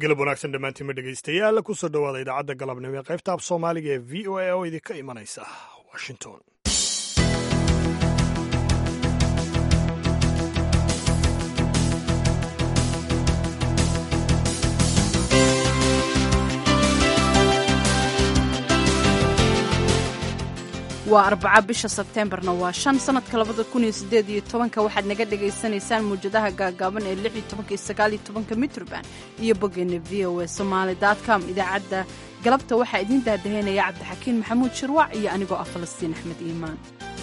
galab wanaagsan dhammaantiinma dhegaystayaal kusoo dhowaada idaacadda galabnimo ee qaybta af soomaaliga ee v o a oo idinka imanaysa washington waa arbaca bisha sebteembarna waa shan sanadka labada kun iyo sideed iyo tobanka waxaad naga dhagaysanaysaan muwjadaha gaagaaban ee lix iyo tobanka iyo sagaal iyo tobanka mitrban iyo boggeena v o a somaali com idaacadda galabta waxaa idiin daadaheynaya cabdixakiin maxamuud shirwac iyo anigoo ah falastiin axmed iimaan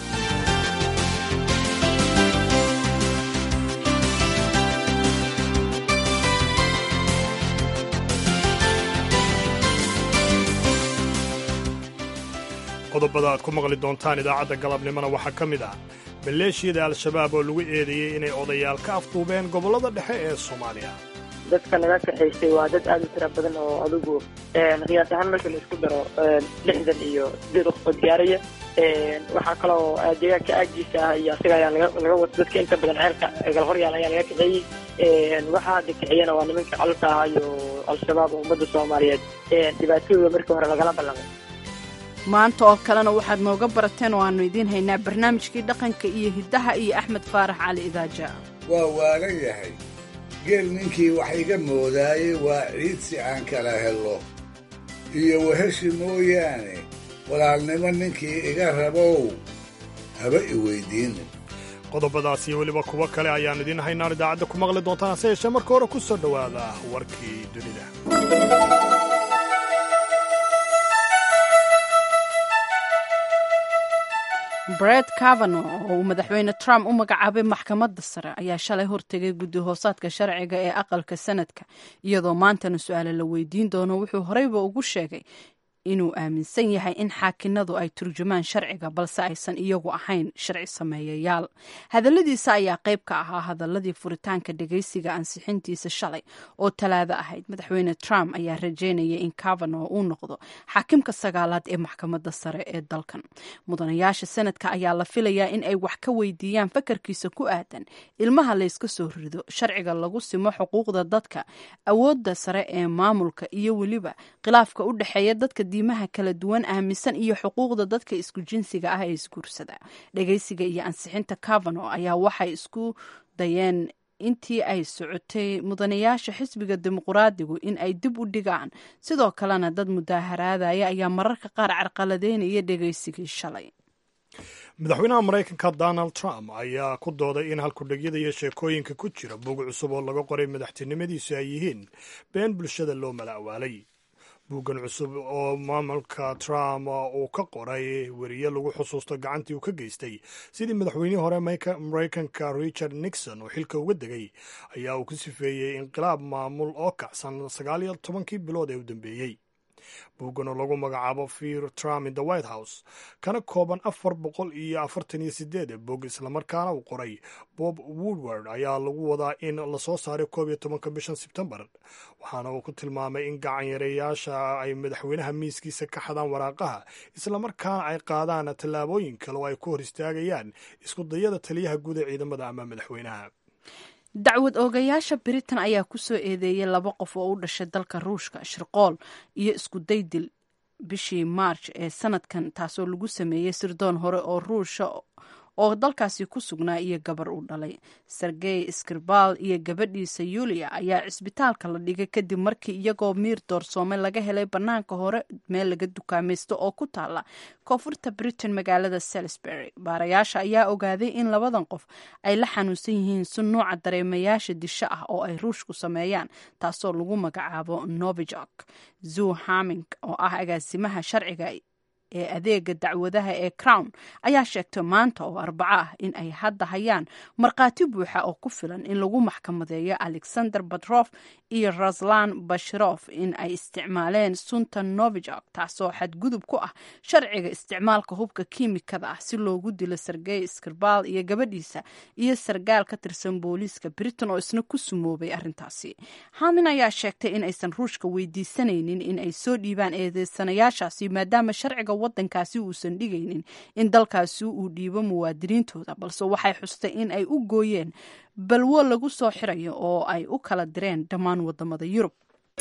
qodobada aad ku maqli doontaan idaacadda galabnimona waxaa ka mid ah maleeshiyada al-shabaab oo lagu eedeeyey inay odayaal ka afduubeen gobollada dhexe ee soomaaliya dadka naga kaxaysay waa dad aad u tira badan oo adigu qiyaas ahaan marka la isku daro lixdan iyo sideed qof oo diyaaraya waxaa kaloo deegaanka aagiisa ah iyo asaga ayaa laga wata dadka inta badan ceelka galhoryaal ayaa laga kaxeeyey waxaa hadda kaxeeyana waa nimanka colka ah iyo al-shabaab oo ummadda soomaaliyeed dhibaatadooda markii hore lagala ballamay maanta oo kalena waxaad nooga barateen oo aannu idiin haynaa barnaamijkii dhaqanka iyo hiddaha iyo axmed faarax cali idaaja waa waagan yahay geel ninkii wax iga moodaayey waa ciid si aan kala helo iyo waheshi mooyaane walaalnimo ninkii iga rabow haba i weyddiinin qodobadaas iyo weliba kuwo kale ayaan idiin haynaan idaacadda ku maqli doontaan hase yeeshee marka hore ku soo dhowaada warkii dunida bred cavano oo uu madaxweyne trump u magacaabay maxkamadda sare ayaa shalay hortegay guddi hoosaadka sharciga ee aqalka sanadka iyadoo maantana su-aale la weydiin doono wuxuu horeyba ugu sheegay inuu aaminsan yahay in xaakinadu ay turjumaan sharciga balse aysan iyagu ahayn sharci sameeyayaal hadalladiisa ayaa qayb ka ahaa hadaladii furitaanka dhegaysiga ansixintiisa shalay oo talaado ahayd madaxweyne trump ayaa rajeynaya in cavano uu noqdo xaakimka sagaalaad ee maxkamadda sare ee dalkan mudanayaasha sanadka ayaa la filayaa in ay wax ka weydiiyaan fakarkiisa ku aadan ilmaha layska soo rido sharciga lagu simo xuquuqda dadka awoodda sare ee maamulka iyo weliba khilaafka u dhexeeya dadka diimaha kala duwan aaminsan iyo xuquuqda dadka isku jinsiga ah ee isguursada dhegaysiga iyo ansixinta cavano ayaa waxay isku dayeen intii ay socotay mudanayaasha xisbiga dimuqraadigu in ay dib u dhigaan sidoo kalena dad mudaaharaadaya ayaa mararka qaar carqaladeynaya dhegaysigii shalay madaxweynaha maraykanka donald trump ayaa ku dooday in halkudhegyada iyo sheekooyinka ku jira bog cusub oo laga qoray madaxtinimadiisu ay yihiin been bulshada loo mala'waalay buuggan cusub oo maamulka trump uu ka qoray weriye lagu xusuusto gacantii uu ka geystay sidii madaxweynihii hore maraykanka richard nixon oo xilka uga degay ayaa uu ku sifeeyey inqilaab maamul oo kacsan sagaal iyo tobankii bilood ee u dambeeyey buuggan oo lagu magacaabo fear trump in the white house kana kooban afar boqol iyo afartan iyo sideed bog islamarkaana uu qoray bob woodward ayaa lagu wadaa in lasoo saaray koob iyo tobanka bishan sebtembar waxaana uu ku tilmaamay in gacanyareyaasha ay madaxweynaha miiskiisa ka xadaan waraaqaha islamarkaana ay qaadaan tallaabooyin kale oo ay ku hor istaagayaan isku dayada taliyaha guud ee ciidamada ama madaxweynaha dacwad oogayaasha britain ayaa ku soo eedeeyay laba qof oo u dhashay dalka ruushka shirqool iyo isku daydil bishii march ee sanadkan taasoo lagu sameeyey sirdoon hore oo ruusha oo dalkaasi ku sugnaa iyo gabar uu dhalay sergey skribal iyo gabadhiisa yulia ayaa cisbitaalka la dhigay kadib markii iyagoo miir doorsoome laga helay bannaanka hore meel laga dukaamaysto oo ku taala koonfurta britain magaalada salisbury baarayaasha ayaa ogaaday in labadan qof ay la xanuunsan yihiin si nuuca dareemayaasha disho ah oo ay ruushku sameeyaan taasoo lagu magacaabo novijok zoo haming oo ah agaasimaha sharciga ee adeega dacwadaha ee crown ayaa sheegtay maanta oo arbaco ah in ay hadda hayaan markhaati buuxa oo ku filan in lagu maxkamadeeyo alexander batrof iyo raslan bashirof in ay isticmaaleen sunta novijok taasoo xadgudub ku ah sharciga isticmaalka hubka kiimikada ah si loogu dilo sergey skirbal iyo gabadhiisa iyo sargaal ka tirsan booliiska britain oo isna ku sumoobay arrintaasi hamin ayaa sheegtay in aysan ruushka weydiisanaynin in ay soo dhiibaan eedeysanayaashaasi maadaama sharciga wadankaasi uusan dhigaynin in dalkaasi uu dhiibo muwaadiniintooda balse waxay xustay in ay u gooyeen balwo lagu soo xirayo oo ay u kala direen dhammaan wadamada yurub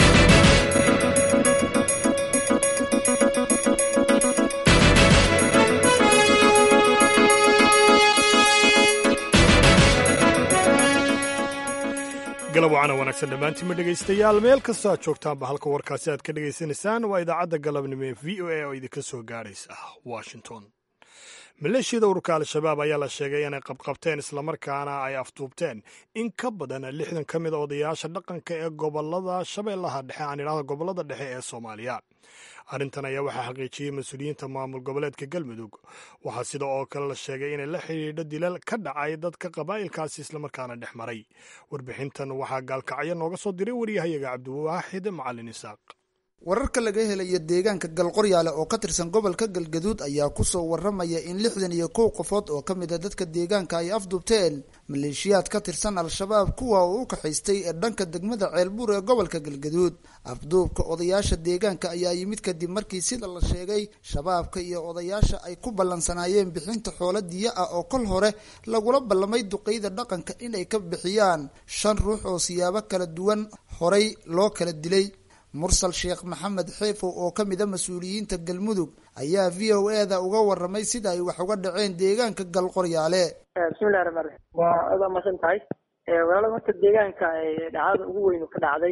galab wacana wanaagsan dhammaantiinma dhegaystayaal meel kastoo aad joogtaanba halka warkaasi aad ka dhegaysanaysaan waa idaacadda galabnimo ee v o a oo idinka soo gaadhaysa washington maleeshiyada ururka al-shabaab ayaa la sheegay inay qabqabteen islamarkaana ay afduubteen in ka badan lixdan ka mid a odayaasha dhaqanka ee gobolada shabeellaha dhexe aan idhahda gobolada dhexe ee soomaaliya arrintan ayaa waxaa xaqiijiyey mas-uuliyiinta maamul goboleedka galmudug waxaa sida oo kale la sheegay inay la xidhiidho dilal ka dhacay dadka qabaa'ilkaasi islamarkaana dhex maray warbixintan waxaa gaalkacyo nooga soo diray waryahayaga cabdiwaaxid macalin isaaq wararka laga helayo deegaanka galqoryaale oo ka tirsan gobolka galgaduud ayaa kusoo waramaya in lixdan iyo kow qofood oo ka mid a dadka deegaanka ay afduubteen maleeshiyaad ka tirsan al-shabaab kuwa uu u kaxaystay ee dhanka degmada ceelbuur ee gobolka galgaduud afduubka odayaasha deegaanka ayaa yimid kadib markii sida la sheegay shabaabka iyo odayaasha ay ku ballansanaayeen bixinta xoolo diya ah oo kol hore lagula ballamay duqeyda dhaqanka inay ka bixiyaan shan ruux oo siyaabo kala duwan horay loo kala dilay mursal sheekh maxamed xeefow oo ka mid a mas-uuliyiinta galmudug ayaa v o e da uga waramay sida ay wax uga dhaceen deegaanka galqoryaale bismillahi raxmaan raxiim waa aad waa masan tahay walaalo horta deegaanka dhacdada ugu weyn ka dhacday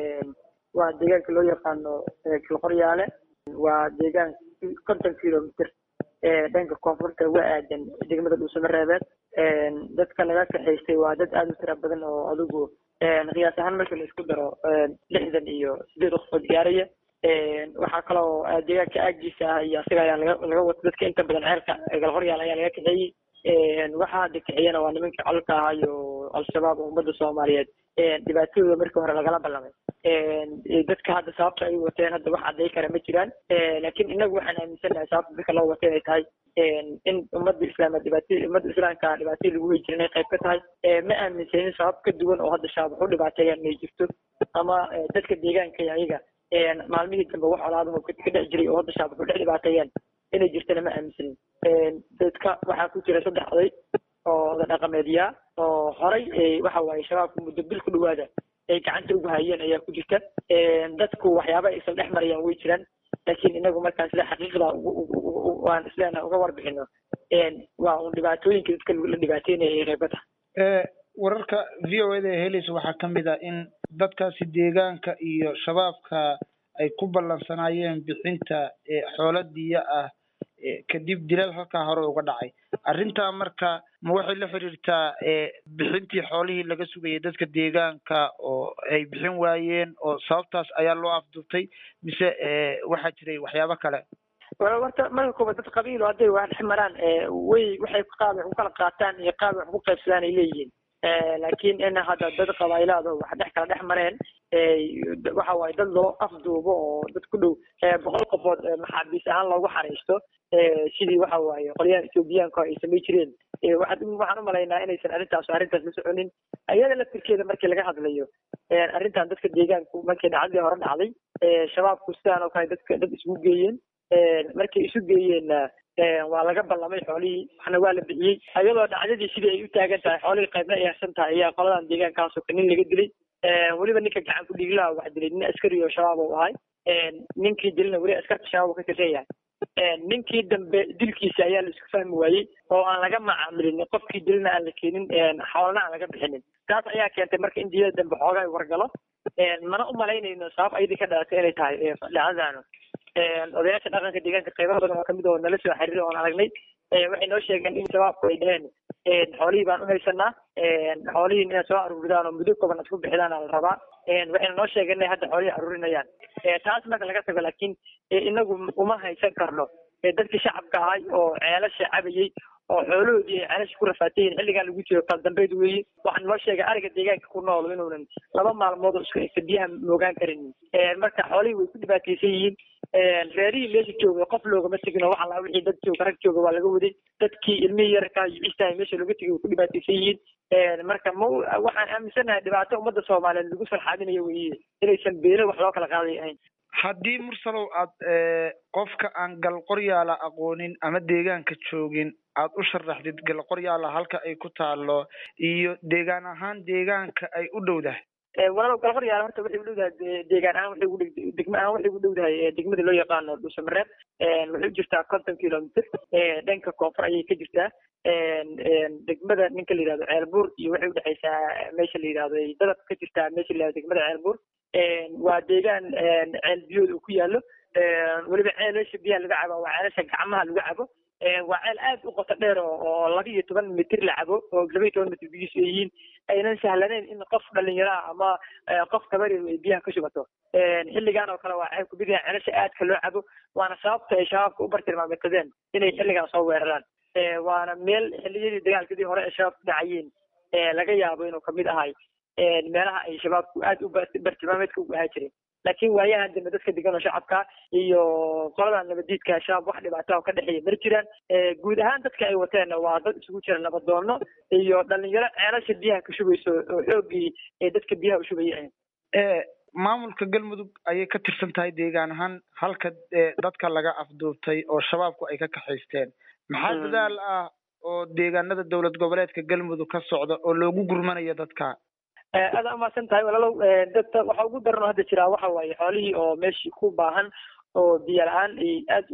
waa deegaanka loo yaqaano galqoryaale waa deegaan konton kilomitr dhanka koonfurta uga aadan degmada dhuusamareebeed dadka laga kaxaystay waa dad aada u tira badan oo adigu qiyaas ahaan marka la isku daro lixdan iyo sideed qofood gaaraya waxaa kaloo deegaanka aagiisa ah iyo asiga ayaa laga laga wata dadka inta badan ceelka galqoryaal ayaa laga kaxeeyey waxaa hadda kaxeeyana waa nimanka colka ahaa iyo al-shabaab oo ummadda soomaaliyeed dhibaatadooda markii hore lagala ballamay dadka hadda sababta ay wateen hadda wax cadday kara ma jiraan laakiin inagu waxaan aaminsannahay sababta dadka loo watay inay tahay in ummadda islaama dhibaata ummadda islaamka dhibaatadii lagu wey jira inay qayb ka tahay ma aaminsanin sabab ka duwan oo hadda shaab wax u dhibaateeyaan inay jirto ama dadka deegaanka ayaga maalmihii dambe wax colaadaho ka dhex jiray oo hadda shaab wax u dhex dhibaateeyaan inay jirtana ma aaminsanin dadka waxaa ku jira saddex oday oo oda dhaqameedyaa oo horay waxa waaye shabaabka muddo bil ku dhawaada ay gacanta ugu hayeen ayaa ku jirta dadku waxyaaba aysan dhex marayaan way jiraan laakiin inagu markaan sida xaqiiqda waan isleenahay uga warbixino waa un dhibaatooyinka dadka la dhibaateynaya ay qayb ka tahay wararka v o eda ee helaysa waxaa ka mid ah in dadkaasi deegaanka iyo shabaabka ay ku ballansanaayeen bixinta xoolo diya ah kadib dilal halkaa hore uga dhacay arrintaa marka ma waxay la xiriirtaa bixintii xoolihii laga sugayay dadka deegaanka oo ay bixin waayeen oo sababtaas ayaa loo afduubtay mise waxaa jiray waxyaabo kale horta marka koobaad dad qabiilo hadday wax dhex maraan way waxay qaab wax ku kala qaataan iyo qaab wax ku qaybsadaan ay leeyihiin laakiin in hadda dad qabaailaado wax dhex kala dhex mareen waxa waaye dad loo afduubo oo dad ku dhow boqol qofood maxaabiis ahaan loogu xariisto sidii waxa waaye qolyahan ethoobiyaanka ay samay jireen waxaan u malaynaa inaysan arrintaas arrintaas la soconin iyada laftirkeeda markii laga hadlayo arrintan dadka deegaanku markii dhacdadii hore dhacday shabaabku sidaan oo kale dadka dad isugu geeyeen markay isu geeyeenna waa laga ballamay xoolihii waxna waa la bixiyey iyadoo dhacdadii sidii ay u taagan tahay xoolihii qaybna ay harsan tahay ayaa qoladan deegaankaasoo ka nin laga dilay weliba ninka gacan ku dhiiglaha wax dilay nin askari oo shabaab u ahay ninkii dilna weli askarta shabaab ka tirsan yahay ninkii dambe dilkiisa ayaa la isku fahmi waayey oo aan laga macaamilin qofkii dilna aan la keenin xoolana aan laga bixinin taas ayaa keentay marka in diyada dambe xoogaa wargalo mana u malaynayno sabab ayadii ka dhalatay inay tahay dhacdadaanu odayaasha dhaqanka deegaanka qaybaha badan oo kamid oo nala soo xiriiray oon aragnay waxay noo sheegeen in shabaabku ay dheheen xoolihii baan u haysanaa xoolihii inaad soo aruuridaan oo muddo kooban aad ku bixidaan la rabaa waxayna noo sheegeen inay hadda xoolihii aruurinayaan taas marka laga tago laakiin inagu uma haysan karno dadkii shacabka ahay oo ceelasha cabayey oo xoolahoodii ay ceelasha ku rafaatayiin xilligan lagu jiro kala dambeyd weeye waxaan noo sheegay ariga deegaanka ku nool inuunan laba maalmood oo isku egta biyaha moogaan karin marka xoolihii way ku dhibaataysan yihiin reerihii meesha jooga qof loogama tegin oo waxa laa wixii dad jooga rag jooga waa laga waday dadkii ilmihii yarkaa iyo cistahay meesha looga tegay way ku dhibaataysan yihiin marka ma waxaan aaminsanahay dhibaato ummadda soomaaliyeed lagu farxaadinayo weeye inaysan beelo wax loo kala qaaday ahayn haddii mursalow aad qofka aan galqoryaala aqoonin ama deegaanka joogin aad u sharaxdid galqoryaala halka ay ku taalo iyo deegaan ahaan deegaanka ay u dhowdahay walaalow galqoryaala horta waxay u dhowdahay deegaan ahaan waxay ugu dh degmo ahaan waxay ugu dhowdahay degmada loo yaqaano dhuusamareeb waxay u jirtaa konton kilomitr dhanka koonfur ayay ka jirtaa degmada ninka la yihahdo ceelbuur iyo waxay udhexaysaa meesha la yihahdo dadab ka jirtaa meesha la yihahdo degmada ceelbuur waa deegaan ceel biyood uu ku yaalo weliba ceelasha biyaha laga cabo waa ceelasha gacmaha lagu cabo waa ceel aad u qoto dheer oo laba iyo toban mitir la cabo oo laba iyo toban mitir biyihiisu ay yihiin aynan sahlaneyn in qof dhalinyaraha ama qof kabarir ay biyaha ka shubato xilligan oo kale waa waxay ku bidayaan ceelasha aadka loo cabo waana sababta ay shabaabka u bartilmaameedsadeen inay xilligan soo weeraraan waana meel xilliyadii dagaalkadii hore ee shabaab ku dhacayeen laga yaabo inuu kamid ahay meelaha ay shabaabku aad u bartilmaameedka ugu ahaa jireen laakiin waayahan dambe dadka degan oo shacabka iyo qolada nabadiidka shabaab wax dhibaato ka dhexeeya mar jiraan guud ahaan dadka ay wateenna waa dad isugu jira nabadoono iyo dhalinyaro ceelasha biyaha ka shubayso oo xoogii ee dadka biyaha u shubaya maamulka galmudug ayay ka tirsan tahay deegaan ahaan halka dadka laga afduubtay oo shabaabku ay ka kaxaysteen maxaa dadaal ah oo deegaanada dowlad goboleedka galmudug ka socda oo loogu gurmanayo dadka aada umaasan tahay walaalow dadka waxa ugu daran oo hadda jiraa waxa waaye xoolihii oo meeshii ku baahan oo biyo la-aan ay aad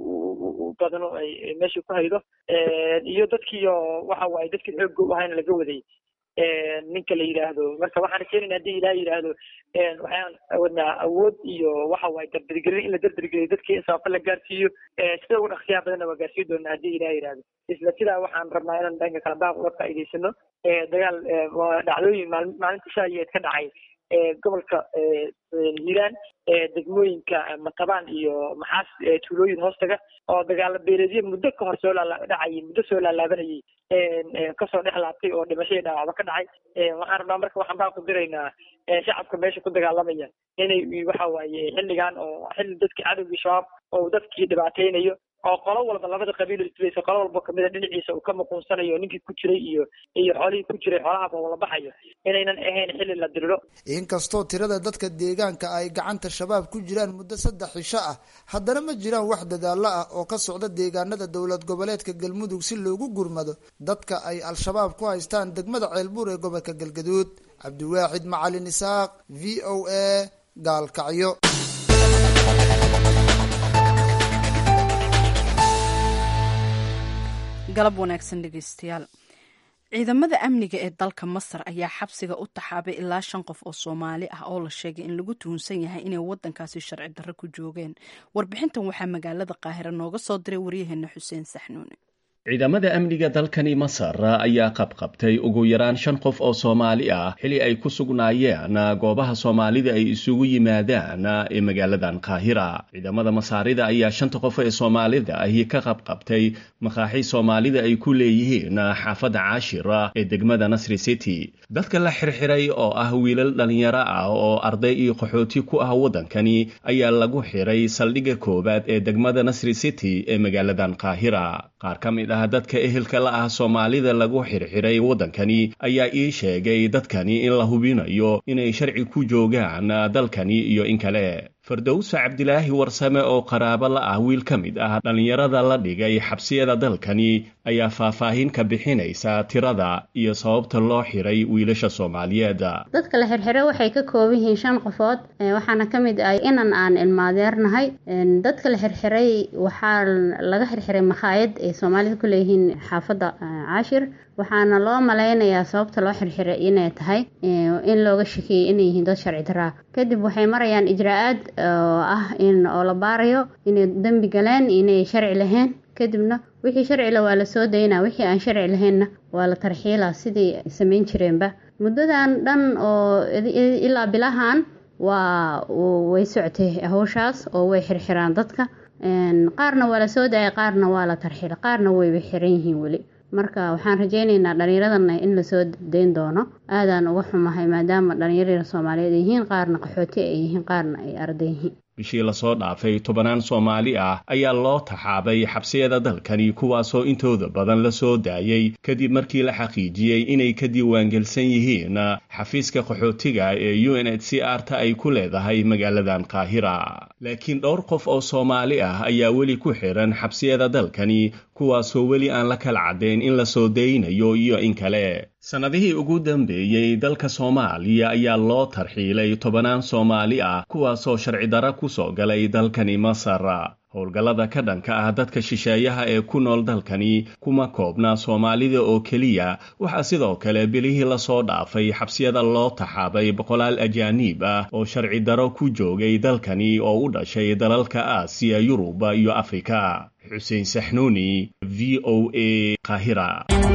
u badano ay meeshii ku haydo iyo dadkii oo waxa waaye dadkii xoogga u ahayna laga waday ninka la yidhaahdo marka waxaan keenayna haddii ilaah yidhaahdo waxaan wadnaa awood iyo waxa waaye dardargelin in la dardargeliyo dadkii in sababta la gaarsiiyo sida ugu dhaqsiyaha badanna waa gaarsiin doonaa haddii ilaah yidhaahdo isla sidaa waxaan rabnaa inaan dhanka kale baaq uga faa'iidaysano dagaal waa dhacdooyin maal maalinta shaayeed ka dhacay gobolka hiiraan degmooyinka matabaan iyo maxaas tuulooyin hoostaga oo dagaala beeleedyo muddo ka hor soo dhacayay muddo soo laalaabanayay kasoo dhex laabtay oo dhimashadii dhaawacba ka dhacay waxaan rabnaa marka waxaan baa ku diraynaa shacabka meesha ku dagaalamaya inay waxa waaye xilligan oo xilli dadkii cadowgii shabaab oo dadkii dhibaateynayo oo qolo walba labada qabiil islayso qolo walba kamida dhinaciisa uu ka muquunsanayo ninkii ku jiray iyo iyo xoolihii ku jiray xoolaha wala baxayo inaynan ahayn xilli la diriro inkastoo tirada dadka deegaanka ay gacanta shabaab ku jiraan muddo saddex cisho ah haddana ma jiraan wax dadaalo ah oo ka socda deegaanada dowlad goboleedka galmudug si loogu gurmado dadka ay al-shabaab ku haystaan degmada ceelbuur ee gobolka galgaduud cabdiwaaxid macalin isaaq v o a gaalkacyo galab wanaagsan dhegeystayaal ciidamada amniga ee dalka masar ayaa xabsiga u taxaabay ilaa shan qof oo soomaali ah oo la sheegay in lagu tuhunsan yahay inay wadankaasi sharci darro ku joogeen warbixintan waxaa magaalada qaahira nooga soo diray waryaheena xuseen saxnuune ciidamada amniga dalkani masar ayaa qabqabtay ugu yaraan shan qof oo soomaali ah xili ay ku sugnaayeen goobaha soomaalida ay isugu yimaadaan ee magaaladan qaahira ciidamada masaarida ayaa shanta qof ee soomaalida ahi ka qabqabtay makaaxi soomaalida ay ku leeyihiin xaafadda caashira ee degmada nasri city dadka la xirxiray oo ah wiilal dhallinyaro ah oo arday iyo qaxooti ku ah waddankani ayaa lagu xiray saldhigga koowaad ee degmada nasri city ee magaaladan qaahira qaar ka mid ah dadka ehelka la ah soomaalida lagu xirxiray waddankani ayaa ii sheegay dadkani in la hubinayo inay sharci ku joogaan dalkani iyo in kale fardowsa cabdilaahi warsame oo qaraabo la ah wiil ka mid ah dhallinyarada la dhigay xabsiyada dalkani ayaa faahfaahin ka bixinaysa tirada iyo sababta loo xiray wiilasha soomaaliyeed dadka la xirxiray waxay ka kooban yihiin shan qofood waxaana ka mid ah inan aan ilmaadeernahay dadka la xirxiray waxaa laga xirxiray makhaayad ay soomaalida ku leeyihiin xaafadda caashir waxaana loo malaynayaa sababta loo xirxiray inay tahay in looga shakiyey inay yihiin dad sharci daraa kadib waxay marayaan ijraa-aad oo ah in oo la baarayo inay dembi galeen inay sharci lahayn kadibna wixii sharcila waa la soo daynaa wixii aan sharci lahaynna waa la tarxiilaa sidii samayn jireenba muddadan dhan oo ilaa bilahan waa way soctay hawshaas oo way xirxiraan dadka qaarna waa la soo daayay qaarna waa la tarxiila qaarna wayba xiran yihiin weli marka waxaan rajeyneynaa dhallinyaradana in lasoo dayn doono aadaan uga xumahay maadaama dhallinyarada soomaaliyeed ay yihiin qaarna qaxooti ay yihiin qaarna ay arday yihiin bishii lasoo dhaafay tobanaan soomaali ah ayaa loo taxaabay xabsiyada dalkani kuwaasoo intooda badan la soo daayey kadib markii la xaqiijiyey inay ka diiwaangelsan yihiin xafiiska qaxootiga ee u n h c r ta ay ku leedahay magaaladan qaahira laakiin dhowr qof oo soomaali ah ayaa weli ku xiran xabsiyada dalkani kuwaasoo weli aan la kala caddayn in la soo daynayo iyo in kale sannadihii ugu dambeeyey dalka soomaaliya ayaa loo tarxiilay tobanaan soomaali ah kuwaasoo sharci dara ku soo galay dalkani masar howlgallada ka dhanka ah dadka shisheeyaha ee ku nool dalkani kuma koobna soomaalida oo keliya waxaa sidoo kale bilihii lasoo dhaafay xabsiyada loo taxaabay boqolaal ajaaniib ah oo sharci daro ku joogay dalkani oo u dhashay dalalka aasiya yuruba iyo afrika xuseen saxnuuni v o a qaahira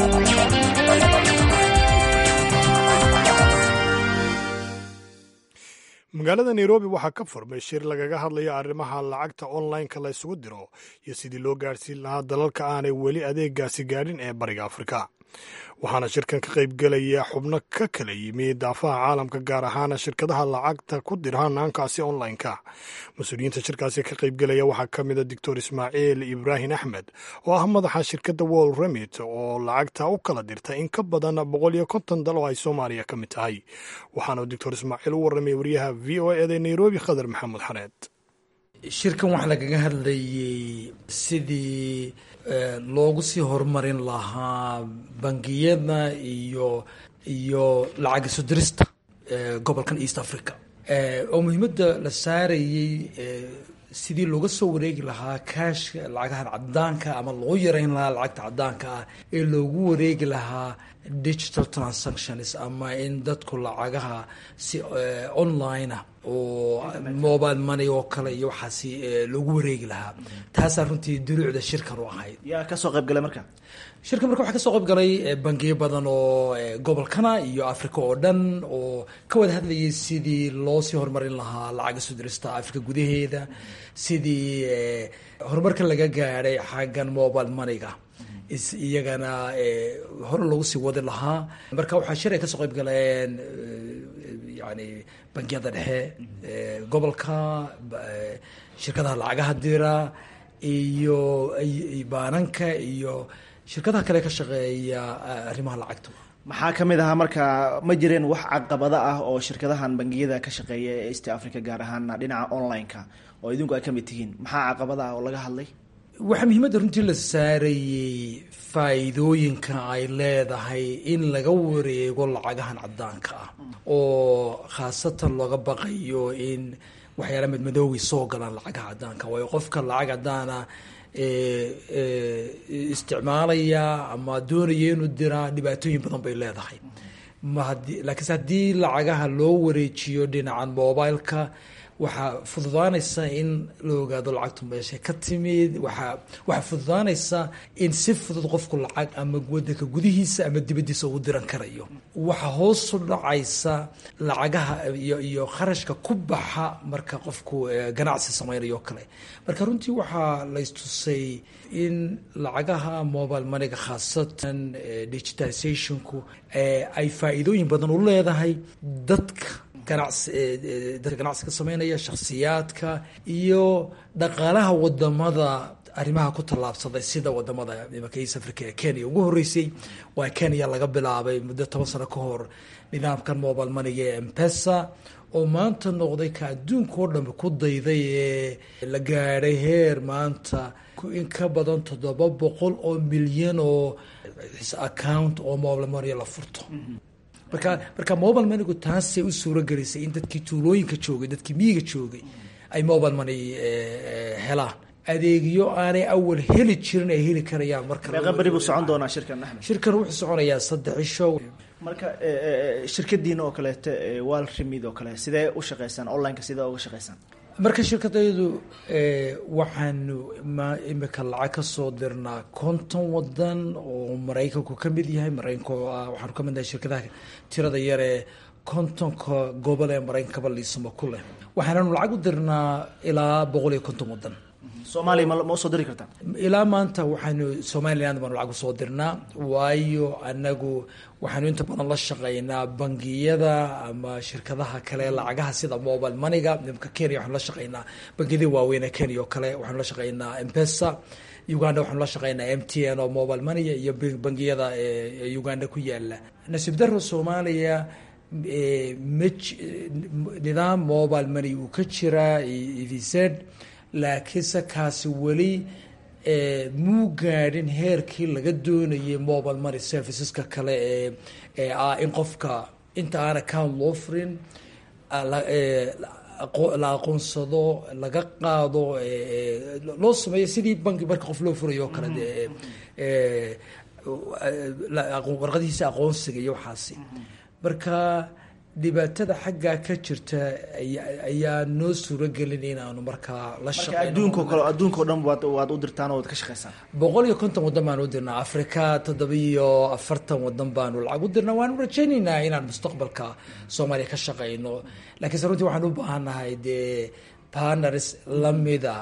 magaalada nairobi waxaa ka furmay shir lagaga hadlayo arrimaha lacagta online-ka la ysugu diro iyo sidii loo gaadhsiin lahaa dalalka aanay weli adeegaasi gaadhin ee bariga afrika waxaana shirkan ka qaybgelaya xubno ka kala yimi daafaha caalamka gaar ahaana shirkadaha lacagta ku dira hanaankaasi online-ka mas-uuliyiinta shirkaasi ka qaybgelaya waxaa ka mida doctor ismaaciil ibraahim axmed oo ah madaxa shirkadda wol remit oo lacagta u kala dirta in ka badan boqol iyo konton dal oo ay soomaaliya ka mid tahay waxaana doctor ismaaciil u warramay wariyaha v o eda nairobi khadar maxamed xareed shirkan waxaa lagaga hadlayay sidii loogu sii horumarin lahaa bangiyada iyo iyo lacag isu dirista gobolkan east africa oo muhiimadda la saarayey sidii looga soo wareegi lahaa kaashka lacagahan cadaanka ama loo yareyn lahaa lacagta cadaanka ah ee loogu wareegi lahaa digital transactions ama in dadku lacagaha si online ah oo mobile money oo kale iyo waxaasi loogu wareegi lahaa taasaa runtii duruucda shirkan u ahayd yaa kasoo qaybgalay marka shirkan marka waxaa kasoo qayb galay bangiyo badan oo gobolkana iyo africa oo dhan oo ka wada hadlayay sidii loo sii horumarin lahaa lacag isu dirista africa gudaheeda sidii horumarka laga gaadhay xaggan mobile moneyga iyagana hore loogu sii wadi lahaa marka waxaa shir ay kasoo qayb galeen yani bangiyada dhexe gobolka shirkadaha lacagaha dira iyo baananka iyo shirkadaha kale ka shaqeeya arrimaha lacagta maxaa ka mid ahaa marka ma jireen wax caqabado ah oo shirkadahan bangiyada ka shaqeeya ee east africa gaar ahaan dhinaca online-ka oo idinku ay ka mid tihiin maxaa caqabada ah oo laga hadlay waxaa muhiimadda runtii la saarayey faa'iidooyinka ay leedahay in laga wareego lacagahan cadaanka ah oo khaasatan looga baqayo in waxyaala madmadoowi soo galaan lacagaha cadaanka waayo qofka lacag cadaana isticmaalaya ama doonaya inuu diraa dhibaatooyin badan bay leedahay laakiinse haddii lacagaha loo wareejiyo dhinacan mobileka waxaa fududaanaysa in la ogaado lacagtu meesha ka timid waaa waxaa fududaanaysa in si fudud qofku lacag ama wadanka gudihiisa ama dibadiisa ugu diran karayo waxaa hoosu dhacaysa lacagaha iyo iyo kharashka ku baxa marka qofku ganacsi samaynayo o kale marka runtii waxaa laystusay in lacagaha mobile moneyga khaasatan digitalizationku ay faa'iidooyin badan u leedahay dadka ganacsi dadka ganacsiga sameynaya shakhsiyaadka iyo dhaqaalaha wadamada arrimaha ku tallaabsaday sida wadamada imanka east africa ee kenya ugu horreysay waa kenya laga bilaabay muddo toban sano ka hor nidaamkan mobile moneyga ee mpesa oo maanta noqday ka adduunka oo dhanba ku dayday ee la gaadhay heer maanta in ka badan toddoba boqol oo milyan oo account oo mobile money la furto marka marka mobile moneygu taasay u suuro gelisay in dadkii tuulooyinka joogay dadkii miyiga joogay ay mobile money helaan adeegyo aanay awal heli jirin ay heli karayaan marka meeqa beri buu socon doonaa shirkan axmed shirkan wuxuu soconayaa saddex isho marka shirkadiina oo kaleeto wal remid oo kale sidee u shaqeysaan onlineka sidee uga shaqeysaan marka shirkadaydu waxaanu imika lacag ka soo dirnaa konton wadan oo maraykanku ka mid yahay maraykanku waxaanu ka mid nahay shirkadaha tirada yar ee kontonka gobol ee maraykankaba liisamo ku leh waxaananu lacag u dirnaa ilaa boqol iyo konton wadan soomaaliya ma ma usoo diri kartaa ilaa maanta waxaanu somaliland baanu lacag usoo dirnaa waayo anagu waxaanu inta badan la shaqeynaa bangiyada ama shirkadaha kale lacagaha sida mobile moneyga nimka kenya waxaanu la shaqeynaa bangiyadii waaweyn ee kenya oo kale waxaanu la shaqeynaa mpesa uganda waxaanu la shaqeynaa m t n oo mobile money iyo bangiyada ee uganda ku yaala nasiib daro soomaaliya nidaam mobile money uu ka jiraa evz laakiinse kaasi weli muu gaadhin heerkii laga doonayay mobile money serviceska kale ee ee ah in qofka inta aan account loo furin la aqoonsado laga qaado loo sameeyo sidii banki marka qof loo furayo o kale warqadihiisa aqoonsiga iyo waxaasi marka dhibaatada xaggaa ka jirta ayaa noo suuragelin inaanu markaa la adduunko kale adduunkao dhan waad waad u dirtaan oo waad ka shaqaysaan boqol iyo konton wadan baanu u dirnaa africa toddoba iyo afartan wadan baanu lacag u dirnaa waanu rajaynaynaa inaan mustaqbalka soomaaliya ka shaqayno lakiinse runtii waxaan u baahannahay dee partners lamida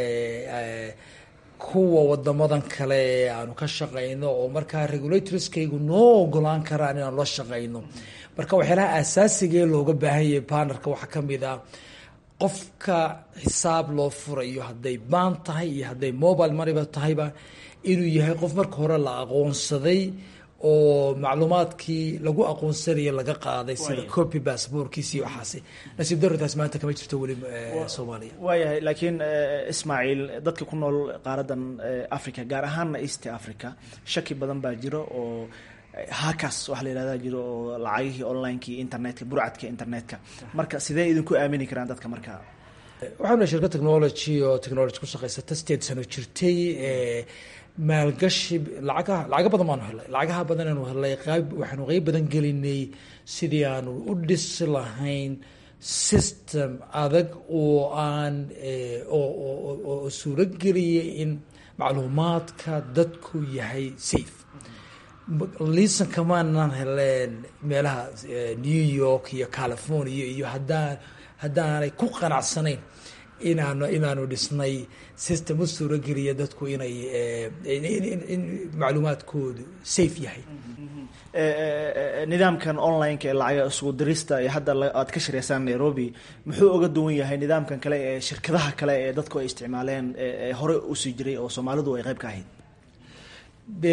kuwa wadamadan kale ee aanu ka shaqayno oo markaa regulatorskaygu noo ogolaan karaan inaanu la shaqayno marka waxyaalaha aasaasigaee looga baahan yahay partnerka waxaa ka mid ah qofka xisaab loo furayo hadday baan tahay iyo hadday mobile moneyba tahayba inuu yahay qof marka hore la aqoonsaday oo macluumaadkii lagu aqoonsanaya laga qaaday sida copy bassbortkiisi iyo waxaasi nasiib darritaas maanta kama jirto weli soomaaliya waayahay laakiin ismaaciil dadka ku nool qaaradan africa gaar ahaanna east africa shaki badan baa jiro oo hakas waxa la yihahda jiro oo lacagihii onlineki internetka burcadka internetka marka sidee idinku aamini karaan dadka marka waxaanu shirka technology oo technology ku shaqaysata sideed sano jirtay maalgashi lacagaha lacaga badan baanu helay lacagaha badan aanu helay qayb waxaanu qeyb badan gelinay sidii aanu u dhisi lahayn system adag oo aan oo suurageliyay in macluumaadka dadku yahay safe liisan kamaanan heleen meelaha new york iyo california iyo hadaa haddaanay ku qanacsanayn inaanu inaanu dhisnay system u suurogeliya dadku inay in macluumaadkoodu safe yahay nidaamkan online-ka ee lacaga isugu dirista ee hadda aad ka shiraysaan nairobi muxuu oga duwan yahay nidaamkan kale ee shirkadaha kale ee dadku ay isticmaaleen ee hore usii jiray oo soomaalidu ay qayb ka ahayd de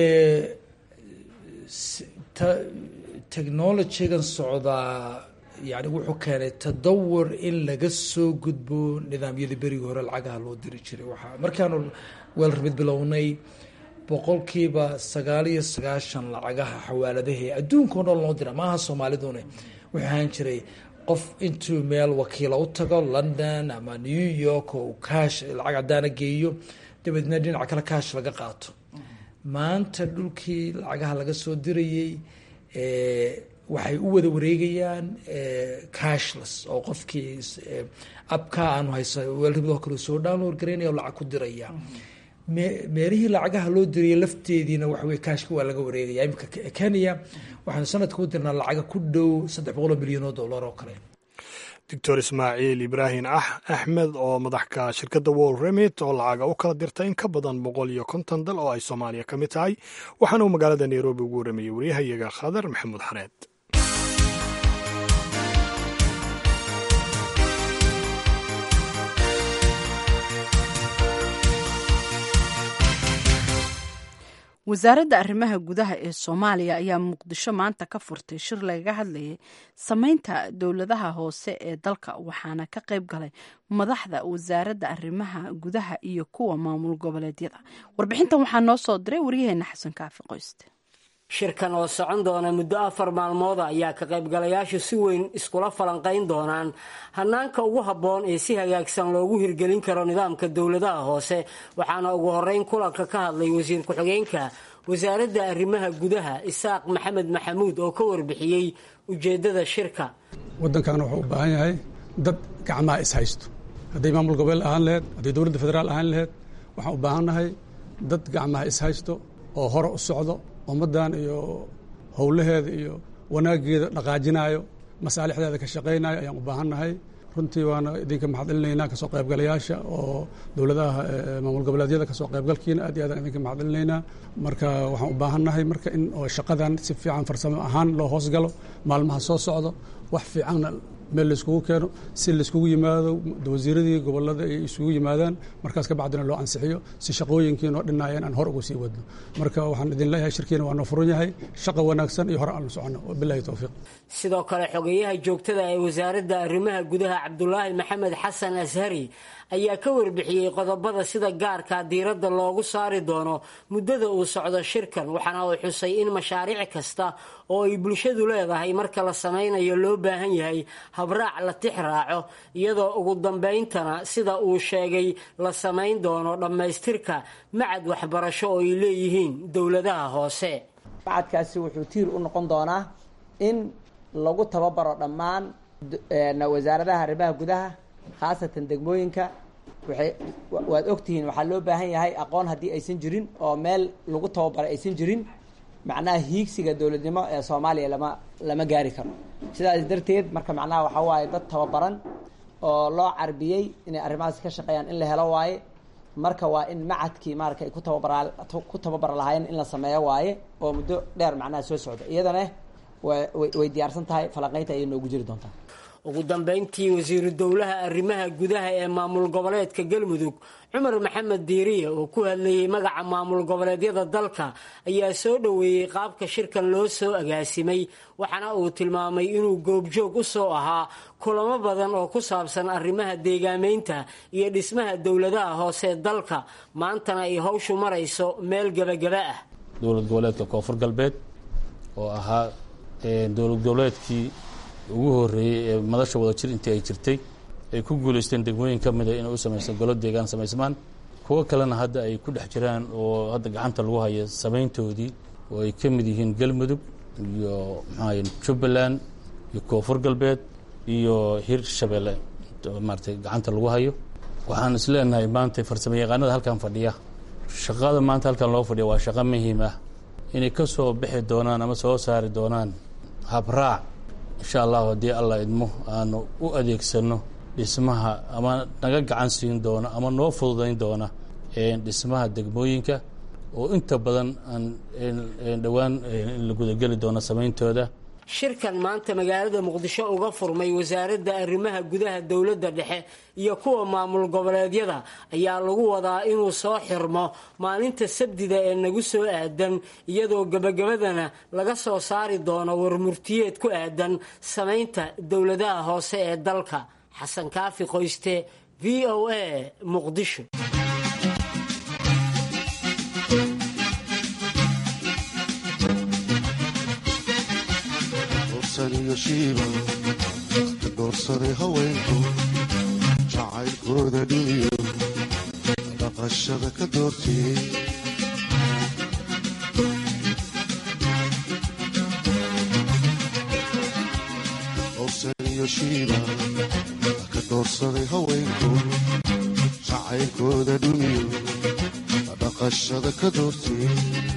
technologygan socdaa yani wuxuu keenay tadawur in laga soo gudbo nidaamyadii berigii hore lacagaha loo diri jiray waaa markaanu weelramid bilownay boqolkiiba sagaal iyo sagaashan lacagaha xawaaladahe adduunka o dhan loo dira maaha soomaalidune wuxuu ahaan jiray qof intuu meel wakiila u tago london ama new york oo kaash lacag cadaana geeyo dabeedna dhinaca kale kaash laga qaato maanta dhulkii lacagaha laga soo dirayey waxay u wada wareegayaan cashless oo qofkii abka aanu haysa weelribadoo kale soo download garaynaya oo lacag ku diraya meelihii lacagaha loo diriyay lafteediina waxawey kaashka waa laga wareegaya imika kenya waxaanu sanadka u dirnaa lacaga ku dhow saddex boqol oo milyan oo dollar oo kale doctor ismaaciil ibraahim axmed oo madaxka shirkadda wol remit oo lacaga u kala dirta in ka badan boqol iyo konton dal oo ay soomaaliya ka mid tahay waxaana uu magaalada nairobi ugu waramayey waryahayaga khadar maxamuud xareed wasaaradda arrimaha gudaha ee soomaaliya ayaa muqdisho maanta ka furtay shir lagaga hadlayay sameynta dowladaha hoose ee dalka waxaana ka qayb galay madaxda wasaaradda arrimaha gudaha iyo kuwa maamul goboleedyada warbixintan waxaa noo soo diray waryaheena xasan kaafi qoyste shirkan oo socon doona muddo afar maalmooda ayaa ka qaybgalayaashu si weyn iskula falanqayn doonaan hanaanka ugu habboon ee si hagaagsan loogu hirgelin karo nidaamka dowladaha hoose waxaana ugu horeyn kulanka ka hadlay wasiir ku-xigeenka wasaaradda arrimaha gudaha isaaq maxamed maxamuud oo ka warbixiyey ujeeddada shirka waddankan wuxuu u baahan yahay dad gacmaha is haysto hadday maamul gobol ahaan laheyd hadday dowladda federaal ahaan laheyd waxaan u baahannahay dad gacmaha is haysto oo hore u socdo ummaddan iyo howlaheeda iyo wanaaggeeda dhaqaajinaayo masaalixdeeda ka shaqaynayo ayaan u baahannahay runtii waana idinka maxad celinaynaa kasoo qaybgalayaasha oo dowladaha maamul goboleedyada kasoo qaybgalkiina aad iyo aadaan idinka maxad celinaynaa marka waxaan u baahannahay marka in oo shaqadan si fiican farsamo ahaan loo hoosgalo maalmaha soo socdo wax fiicanna meel laiskugu keeno si laiskugu yimaado wasiiradii gobolada ay isugu yimaadaan markaas ka bacdina loo ansixiyo si shaqooyinkii noo dhinaayeen aan hor ugu sii wadno marka waxaan idin leeyahay shirkiina waa noo furan yahay shaqa wanaagsan iyo hore aan la soconno bilahi towfiiq sidoo kale xogeyaha joogtada ee wasaaradda arrimaha gudaha cabdulaahi maxamed xasan ashari ayaa ka warbixiyey qodobada sida gaarka diiradda loogu saari doono muddada uu socdo shirkan waxaana uu xusay in mashaariic kasta oo ay bulshadu leedahay marka la samaynayo loo baahan yahay habraac la tix raaco iyadoo ugu dambayntana sida uu sheegay la samayn doono dhammaystirka macad waxbarasho oo ay leeyihiin dowladaha hoose macadkaasi wuxuu tiir u noqon doonaa in lagu tababaro dhammaan wasaaradaha arrimaha gudaha khaasatan degmooyinka waxay waad ogtihiin waxaa loo baahan yahay aqoon haddii aysan jirin oo meel lagu tababaray aysan jirin macnaha hiigsiga dowladnimo ee soomaaliya lama lama gaari karo sidaas darteed marka macnaha waxaa waaye dad tababaran oo loo carbiyey inay arrimahaas ka shaqeeyaan in la helo waaye marka waa in macadkii maarata ay ku tababara ku tababar lahaayeen in la sameeyo waaye oo muddo dheer macnaha soo socda iyadana way diyaarsan tahay falanqeynta ayay noogu jiri doontaa ugu dambayntii wasiiru dowlaha arrimaha gudaha ee maamul goboleedka galmudug cumar maxamed diiriye oo ku hadlayey magaca maamul goboleedyada dalka ayaa soo dhoweeyey qaabka shirkan loo soo agaasimay waxaana uu tilmaamay inuu goobjoog u soo ahaa kulamo badan oo ku saabsan arrimaha deegaameynta iyo dhismaha dowladaha hoose dalka maantana ay hawshu marayso meel gebagaba ah dowlad goboleedka koonfur galbeed oo ahaa dowlad goboleedkii ugu horeeyey ee madasha wada jir intii ay jirtay ay ku guulaysteen degmooyin ka mida inay u samaysan golo deegaan samaysmaan kuwo kalena hadda ay ku dhex jiraan oo hadda gacanta lagu haya samayntoodii oo ay ka mid yihiin galmudug iyo maxaa jubbaland iyo koonfur galbeed iyo hir shabeelle maaratay gacanta lagu hayo waxaan is leenahay maanta farsamo yaqaanada halkan fadhiya shaqada maanta halkan loo fadhiya waa shaqo muhiim ah inay ka soo bixi doonaan ama soo saari doonaan habraac insha allahu haddii allah idmo aanu u adeegsano dhismaha ama naga gacan siin doona ama noo fududayn doona dhismaha degmooyinka oo inta badan aan dhowaan in la gudageli doono samayntooda shirkan maanta magaalada muqdisho uga furmay wasaaradda arrimaha gudaha dowladda dhexe iyo kuwa maamul goboleedyada ayaa lagu wadaa inuu soo xirmo maalinta sabdida ee nagu soo aadan iyadoo gebagabadana laga soo saari doono warmurtiyeed ku aadan samaynta dowladaha hoose ee dalka xasan kaafi qoyste v o a muqdisho doorsaday haweenku jacaylkooda dhimiyo dhaqashada ka doortiyey dorsaniyo shiiba ka doorsaday haweenku jacaylkooda dhumiyo dhaqashada ka doortiyey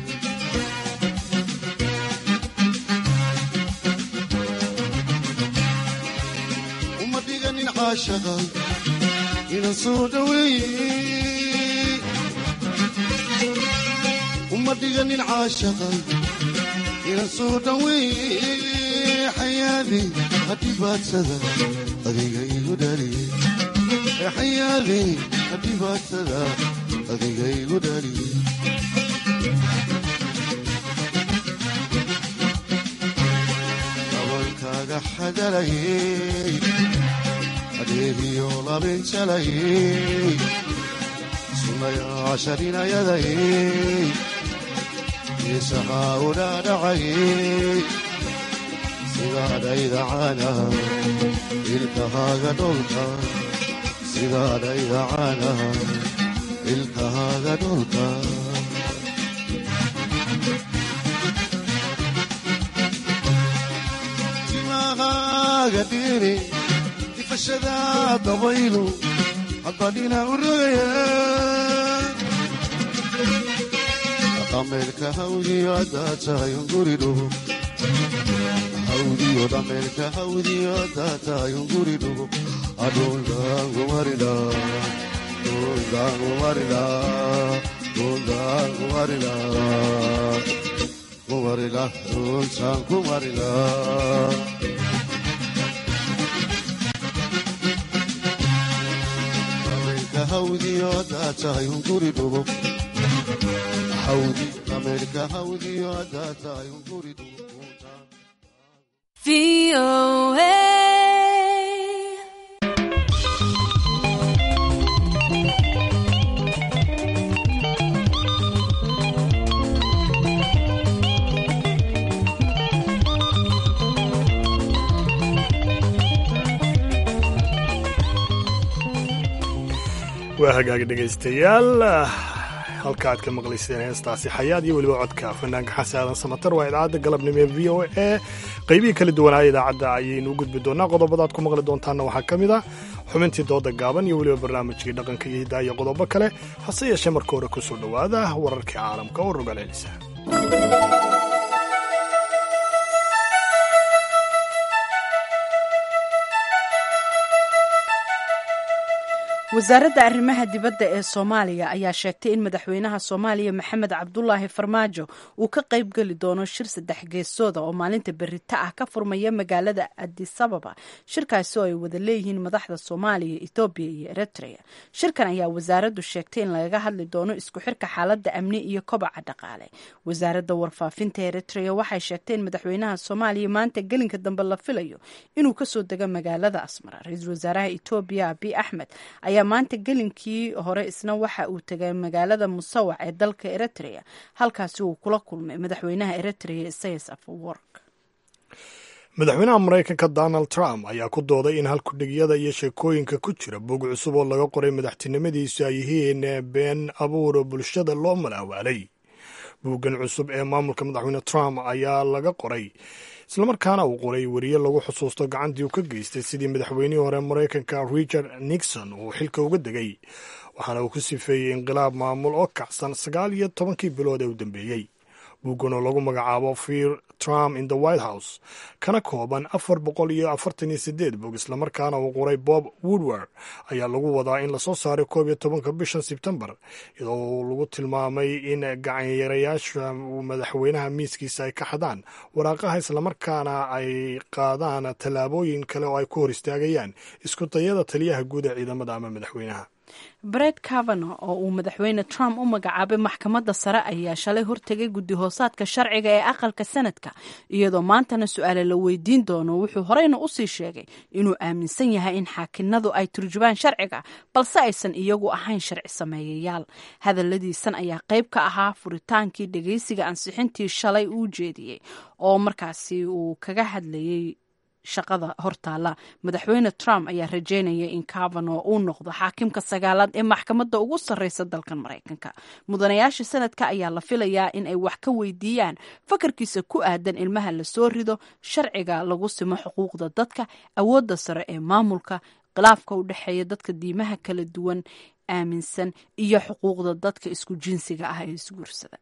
inan soo dhaweeye uma dhiganin caashaqa inan soo dhaweeye xayaadi hadhibaadsada adiga igu dhaliye xayaadi hadhibaadsada adiga igu dhaliye dabankaaga xadalayey adeegiyo labinjalayey sunayaasharinayadayey isahaa udhaadhacayey sidaadhaydacana ilkahaaga dholka sidaadhaydacana ilkahaaga dholka timahaaga dhiri difashada dabaylu haddadhina u rogaya dhameelka hawdiyo haddaa tahayun guri dhugo hawdiyo dhameelka hawdiyo haddaa tahayun guri dhugo adhuldaangumarila dhuldaangumarila dhuldaangumarila kumarila dhultaan kumarila hawdiyo daatahay hunguri dhugo hawdi ameerika hawdiyo daatahay hunguri dhugo waa hagaagi dhegaystayaal halka aad ka maqlayseen heestaasi xayaad iyo weliba codka fanaanka xasan aadan samatar waa idaacadda galabnimo ee v o a qaybihii kala duwanaa idaacadda ayaynu u gudbi doonaa qodobadaad ku maqli doontaanna waxaa ka mid ah xubintii dooda gaaban iyo weliba barnaamijkii dhaqanka iyo hiddaa iyo qodobo kale hase yeeshee marka hore ku soo dhowaada wararkii caalamka oo rogalcelisa wasaaradda arrimaha dibadda ee soomaaliya ayaa sheegtay in madaxweynaha soomaaliya maxamed cabdulaahi farmaajo uu ka qayb geli doono shir saddex geesooda oo maalinta berita ah ka furmaya magaalada adisababa shirkaasi oo ay wada leeyihiin madaxda soomaaliya ethoobiya iyo eritrea shirkan ayaa wasaaraddu sheegtay in lagaga hadli doono isku xirka xaaladda amni iyo kobaca dhaqaale wasaaradda warfaafinta eritrea waxay sheegtay in madaxweynaha soomaaliya maanta gelinka dambe la filayo inuu kasoo dego magaalada asmara ra-iisul wasaaraha etoobiya abiy axmed ayaa maanta gelinkii hore isna waxa uu tegay magaalada musawac ee dalka eritrea halkaasi uu kula kulmay madaxweynaha eritrea isayas afawork madaxweynaha maraykanka donald trump ayaa ku dooday in halkudhigyada iyo sheekooyinka ku jira bog cusub oo laga qoray madaxtinimadiisu ay yihiin been abuur bulshada loo malaawaalay buuggan cusub ee maamulka madaxweyne trump ayaa laga qoray islamarkaana uu qoray weriye lagu xusuusto gacantii uu ka geystay sidii madaxweynihii hore maraykanka richard nixon uu xilka uga degay waxaana uu ku sifeeyey inqilaab maamul oo kacsan sagaal iyo tobankii bilood ee u dambeeyey buuggan oo lagu magacaabo fear trump in the white house kana kooban afar boqol iyo afartan iyo sideed bog islamarkaana uu qoray bob woodward ayaa lagu wadaa in lasoo saaray koob iyo tobanka bishan sebtembar iyadoo lagu tilmaamay in gacanyarayaasha madaxweynaha miiskiisa ay ka xadaan waraaqaha islamarkaana ay qaadaan tallaabooyin kale oo ay ku hor istaagayaan isku dayada taliyaha guud ee ciidamada ama madaxweynaha bred cavano oo uu madaxweyne trump u magacaabay maxkamadda sare ayaa shalay hortegay guddi hoosaadka sharciga ee aqalka sanadka iyadoo maantana su-aale la weydiin doono wuxuu horeyna usii sheegay inuu aaminsan yahay in xaakinadu ay turjubaan sharciga balse aysan iyagu ahayn sharci sameeyayaal hadaladiisan ayaa qayb ka ahaa furitaankii dhegeysiga ansixintii shalay uu jeediyey oo markaasi uu kaga hadlayay shaqada hortaala madaxweyne trump ayaa rajeynaya in cavano uu noqdo xaakimka sagaalaad ee maxkamadda ugu sarreysa dalkan maraykanka mudanayaasha sanadka ayaa la filayaa in ay wax ka weydiiyaan fakarkiisa ku aadan ilmaha lasoo rido sharciga lagu simo xuquuqda dadka awoodda sare ee maamulka khilaafka u dhexeeya dadka diimaha kala duwan aaminsan iyo xuquuqda dadka isku jinsiga ah ee isguursada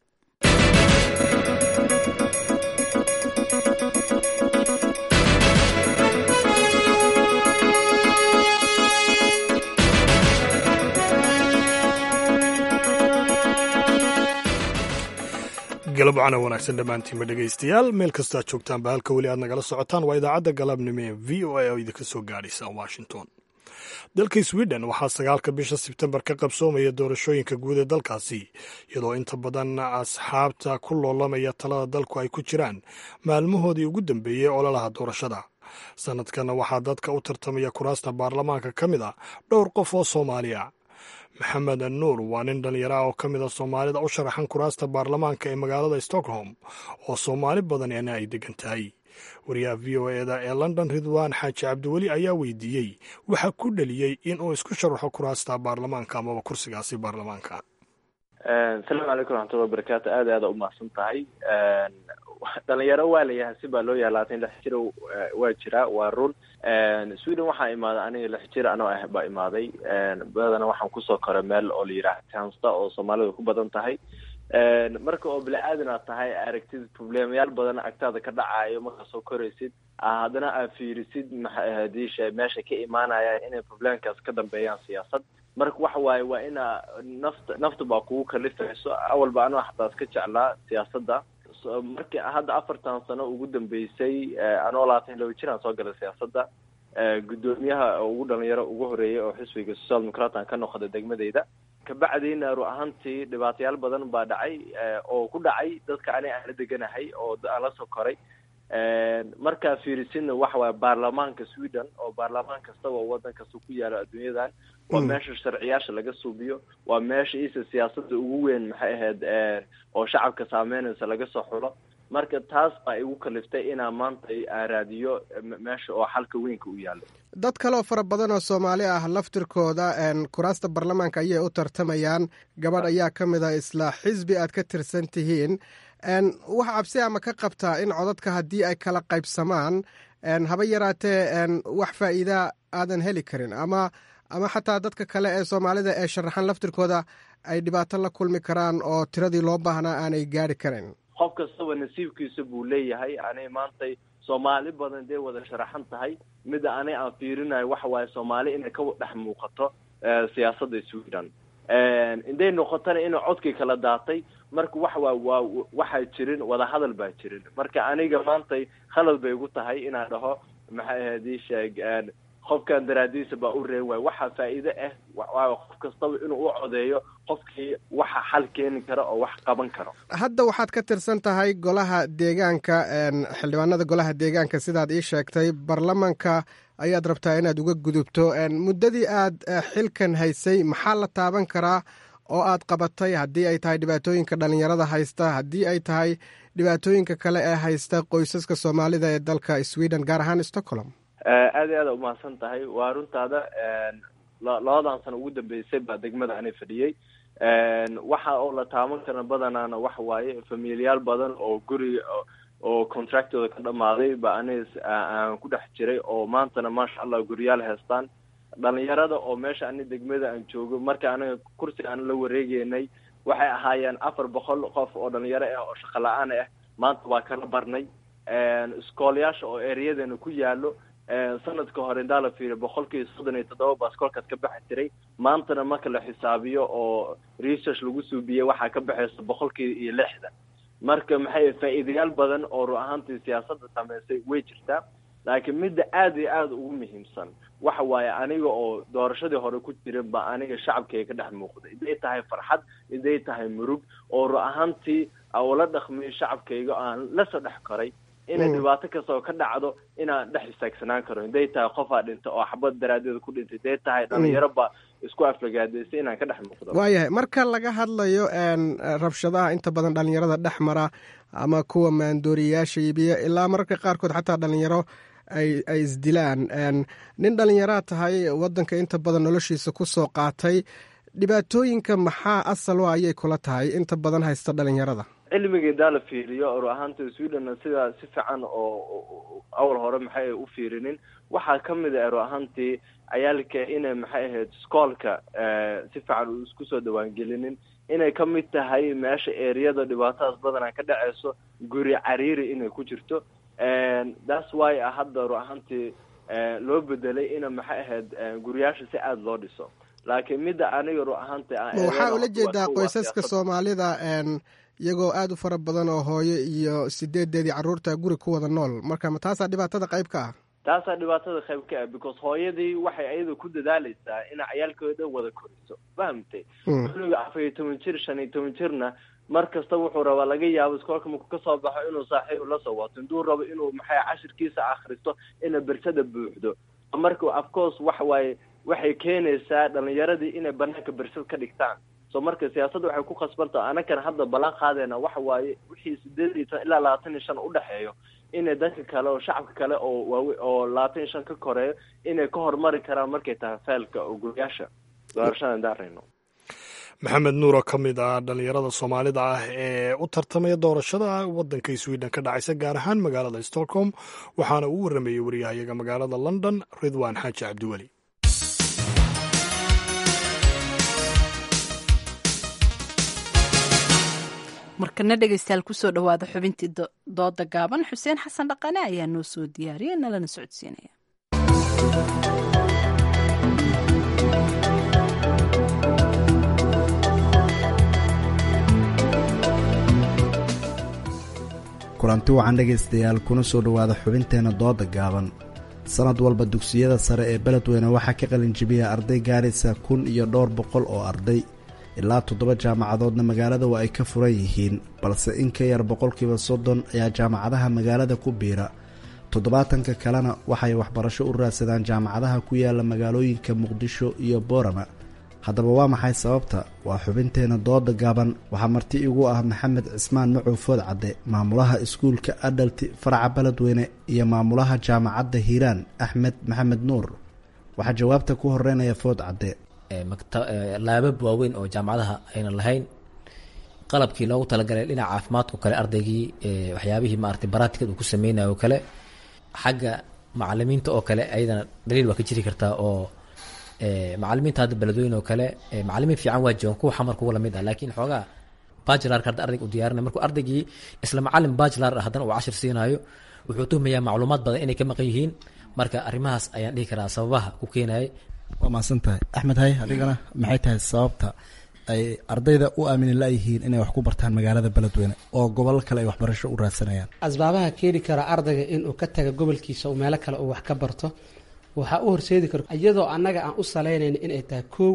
galab wacana wanaagsan dhammaantiinba dhegaystayaal meel kastaad joogtaanba halka weli aad nagala socotaan waa idaacadda galabnimo ee v o a oo idinka soo gaadhaysa washington dalka sweden waxaa sagaalka bisha sebtembar ka qabsoomaya doorashooyinka guud ee dalkaasi iyadoo inta badan asxaabta ku loolamaya talada dalku ay ku jiraan maalmahoodii ugu dambeeyey ololaha doorashada sanadkan waxaa dadka u tartamaya kuraasta baarlamaanka ka mid a dhowr qof oo soomaaliya maxamed nuur waa nin dhallinyaro ah oo ka mid a soomaalida u sharaxan kuraasta baarlamaanka ee magaalada stockholm oo soomaali badanina ay degan tahay wariyaha v o eda ee london ridwan xaaji cabdiweli ayaa weydiiyey waxaa ku dheliyey in uu isku sharaxo kuraasta baarlamaanka amaba kursigaasi baarlamaanka asalaamu calaykum raxmatullahi wabarakaatu aad aada umahadsan tahay dhalinyaro waa layahay si baa loo yahay labaatan lix jir waa jiraa waa run sweden waxaa imaaday aniga lix jir anoo ah baa imaaday badana waxaan kusoo koray meel oo la yidhaha tansta oo soomaalidu ku badan tahay marka oo bili-aadan aad tahay aragtid problemayaal badan agtaada ka dhacayo markaa soo koraysid haddana aad fiirisid mahadii meesha ka imaanaya inay problemkaas ka dambeeyaan siyaasad marka waxa waaye waa ina nafta nafta baa kugu kalifayso awalba anoo xataa iska jeclaa siyaasadda markii hadda afartan sano ugu dambeysay anoo labaatan laba jir aan soo galay siyaasadda guddoomiyaha ugu dhalinyaro ugu horeeyay oo xisbiga social democratan ka noqda degmadeyda kabacdiina ru ahaantii dhibaatayaal badan baa dhacay oo ku dhacay dadka ani aan la deganahay oo aan la soo koray markaa fiirisinna waxa waaye baarlamaanka sweden oo baarlamaan kastaba oo waddan kasta ku yaalo adduunyadan waa meesha sharciyaasha laga suubiyo waa meesha isa siyaasada ugu weyn maxay ahayd oo shacabka saameynaysa laga soo xulo marka taas baa igu kaliftay inaa maanta aan raadiyo meesha oo xalka weynka u yaalo dad kaleoo fara badan oo soomaali ah laftirkooda kuraasta baarlamaanka ayay u tartamayaan gabadh ayaa ka mid ah isla xisbi aad ka tirsan tihiin wax cabsi ama ka qabtaa in codadka haddii ay kala qaybsamaan haba yaraatee wax faa'iida aadan heli karin ama ama xataa dadka kale ee soomaalida ee sharaxan laftirkooda ay dhibaato la kulmi karaan oo tiradii loo baahnaa aanay gaari karin qof kastaba nasiibkiisa buu leeyahay ani maantay soomaali badan dee wada sharaxan tahay mida ani aan fiirinayo waxa waaye soomaali inay ka dhex muuqato siyaasadda sweden inday noqotona ina codkii kala daatay marka waxa waa waa waxaa jirin wadahadal baa jirin marka aniga maantay khalad bay igu tahay inaan dhaho maxay ahayd ii sheeg qofkan daraadiisa baa u reen waay waxaa faa'iide ah waayo qof kastaba inuu u codeeyo qofkii waxa xal keeni kara oo wax qaban karo hadda waxaad ka tirsan tahay golaha deegaanka xildhibaanada golaha deegaanka sidaad ii sheegtay baarlamanka ayaad rabtaa inaad uga gudubto muddadii aad xilkan haysay maxaa la taaban karaa oo aad qabatay haddii ay tahay dhibaatooyinka dhalinyarada haysta haddii ay tahay dhibaatooyinka kale ee haysta qoysaska soomaalida ee dalka sweden gaar ahaan stockholm aad iyo aada umahadsan tahay waa runtaada labadan sano ugu dambeysay baa degmada ani fadhiyey waxa oo la taaban kara badanaana waxa waaye familiyaal badan oo guri oo contractooda ka dhamaaday ba ani aan ku dhex jiray oo maantana maasha allah guriyaal heestaan dhalinyarada oo meesha ani degmada aan joogo marka aniga kursiga aan la wareegeynay waxay ahaayeen afar boqol qof oo dhalinyaro ah oo shaqo la-aan ah maanta waa kala barnay iskoolayaasha oo ereyadeena ku yaalo sanadka hore indaa la fiiriyo boqolkii soddon iyo toddoba baaskoolkaad ka baxi jiray maantana marka la xisaabiyo oo research lagu suubiyey waxaa ka baxaysa boqolkii iyo lixdan marka maxay faa'iidayaal badan oo ru ahaantii siyaasadda sameysay way jirtaa laakiin midda aada iyo aada ugu muhiimsan waxa waaye aniga oo doorashadii hore ku jirin ba aniga shacabkayga ka dhex muuqday iday tahay farxad iday tahay murug oo ru ahaantii ula dhaqmiyo shacabkayga aan lasoo dhex koray inay dhibaato kasta oo ka dhacdo inaan dhex istaagsanaan karo haday tahay qofaa dhinta oo xabad daraadeeda ku dhintay haday tahay dhalinyaro ba isku aflagaadaysay inaan ka dhex muuqdo waayahay marka laga hadlayo rabshadaha inta badan dhalinyarada dhex mara ama kuwa maandooriyayaasha iibiya ilaa mararka qaarkood xataa dhalinyaro ay ay isdilaan nin dhalinyaraa tahay waddanka inta badan noloshiisa ku soo qaatay dhibaatooyinka maxaa asal o ayay kula tahay inta badan haysta dhalinyarada cilmiga indaa la fiiriyo ru ahaanta sweden sidaa si fiican oo awal hore maxay u fiirinin waxaa kamid a ru ahaantii cayaalka inay maxay ahayd iskoolka si fiican isku soo dhawaangelinin inay kamid tahay meesha ereyada dhibaatadaas badanaa ka dhaceyso guri cariiri inay ku jirto thats why hadda ru ahaantii loo bedelay ina maxay ahayd guriyaasha si aada loo dhiso laakiin midda aniga ru ahaanti waxaa ula jeedaa qoysaska soomaalida iyagoo aada u fara badan oo hooyo iyo sideedeedii carruurta guri ku wada nool marka ma taasaa dhibaatada qayb ka ah taasaa dhibaatada qayb ka ah because hooyadii waxay ayada ku dadaaleysaa inay cayaalkooda dhan wada koriso fahamtay cunuga afar iyo toban jir shan iyo toban jirna mar kasta wuxuu rabaa laga yaabo iskoolka markuu kasoo baxo inuu saaxiib la soo wato intuu rabo inuu maxay cashirkiisa akhristo ina bersada buuxdo marka afcourse waxa waaye waxay keenaysaa dhalinyaradii inay banaanka bersad ka dhigtaan so marka siyaasadda waxay ku khasbantaha anakan hadda ballan qaadayna waxa waaye wixii sideed iyo tan ilaa labaatan iyo shan udhexeeyo inay dadka kale oo shacabka kale oo waawe oo labaatan iyo shan ka koreeyo inay ka hormari karaan markay tahay feelka oo guryaasha doorashadan daarayno maxamed nuur oo ka mid ah dhalinyarada soomaalida ah ee u tartamaya doorashada waddanka sweden ka dhacaysa gaar ahaan magaalada stockholm waxaana uu warramayey wariyahayaga magaalada london ridwan xaaji cabdiweli markana dhegeystayaal kusoo dhowaada xubintii dooda gaaban xuseen xasan dhaqane ayaa noo soo diyaariyay nalana socodsiinaya kulanti wacan dhegaystayaal kuna soo dhowaada xubinteenna dooda gaaban sanad walba dugsiyada sare ee beledweyne waxaa ka qalinjibiya arday gaaraysa kun iyo dhowr boqol oo arday ilaa toddoba jaamacadoodna magaalada waa ay ka furan yihiin balse in ka yar boqolkiiba soddon ayaa jaamacadaha magaalada ku biira toddobaatanka kalena waxay waxbarasho u raadsadaan jaamacadaha ku yaala magaalooyinka muqdisho iyo boorama haddaba waa maxay sababta waa xubinteena dooda gaaban waxaa marti igu ah maxamed cismaan macow food cadde maamulaha iskuulka adhalti faraca beledweyne iyo maamulaha jaamacadda hiiraan axmed maxamed nuur waxaa jawaabta ku horeynaya food cadde laabab waaweyn oo jaamacadaha aynan lahayn qalabkii loogu talagalay dhinaca caafimaadka o kale ardaygii waxyaabihii maarata baraatikad uu ku sameynayo o kale xagga macalimiinta oo kale ayadana daliil waa ka jiri kartaa oo macalimiinta hadda beledweyne oo kale macalimiin fiican waa joogan kuwa xamar kuwa lamid ah laakiin xoogaa bajilarka hadda ardayga u diyaarinay markuu ardaygii isla macalin bajilar ah haddana uu cashir siinayo wuxuu tuhmayaa macluumaad badan inay ka maqan yihiin marka arrimahaas ayaan dhihi karaa sababaha ku keenayay waa mahadsan tahay axmed hay adigana maxay tahay sababta ay ardayda u aamini la-yihiin inay wax ku bartaan magaalada beledweyne oo gobol kale ay waxbarasho u raadsanayaan asbaabaha keeni kara ardayga inuu ka taga gobolkiisa oo meelo kale uu wax ka barto waxaa u horseedi karo iyadoo annaga aan u salaynayna inay tahay kow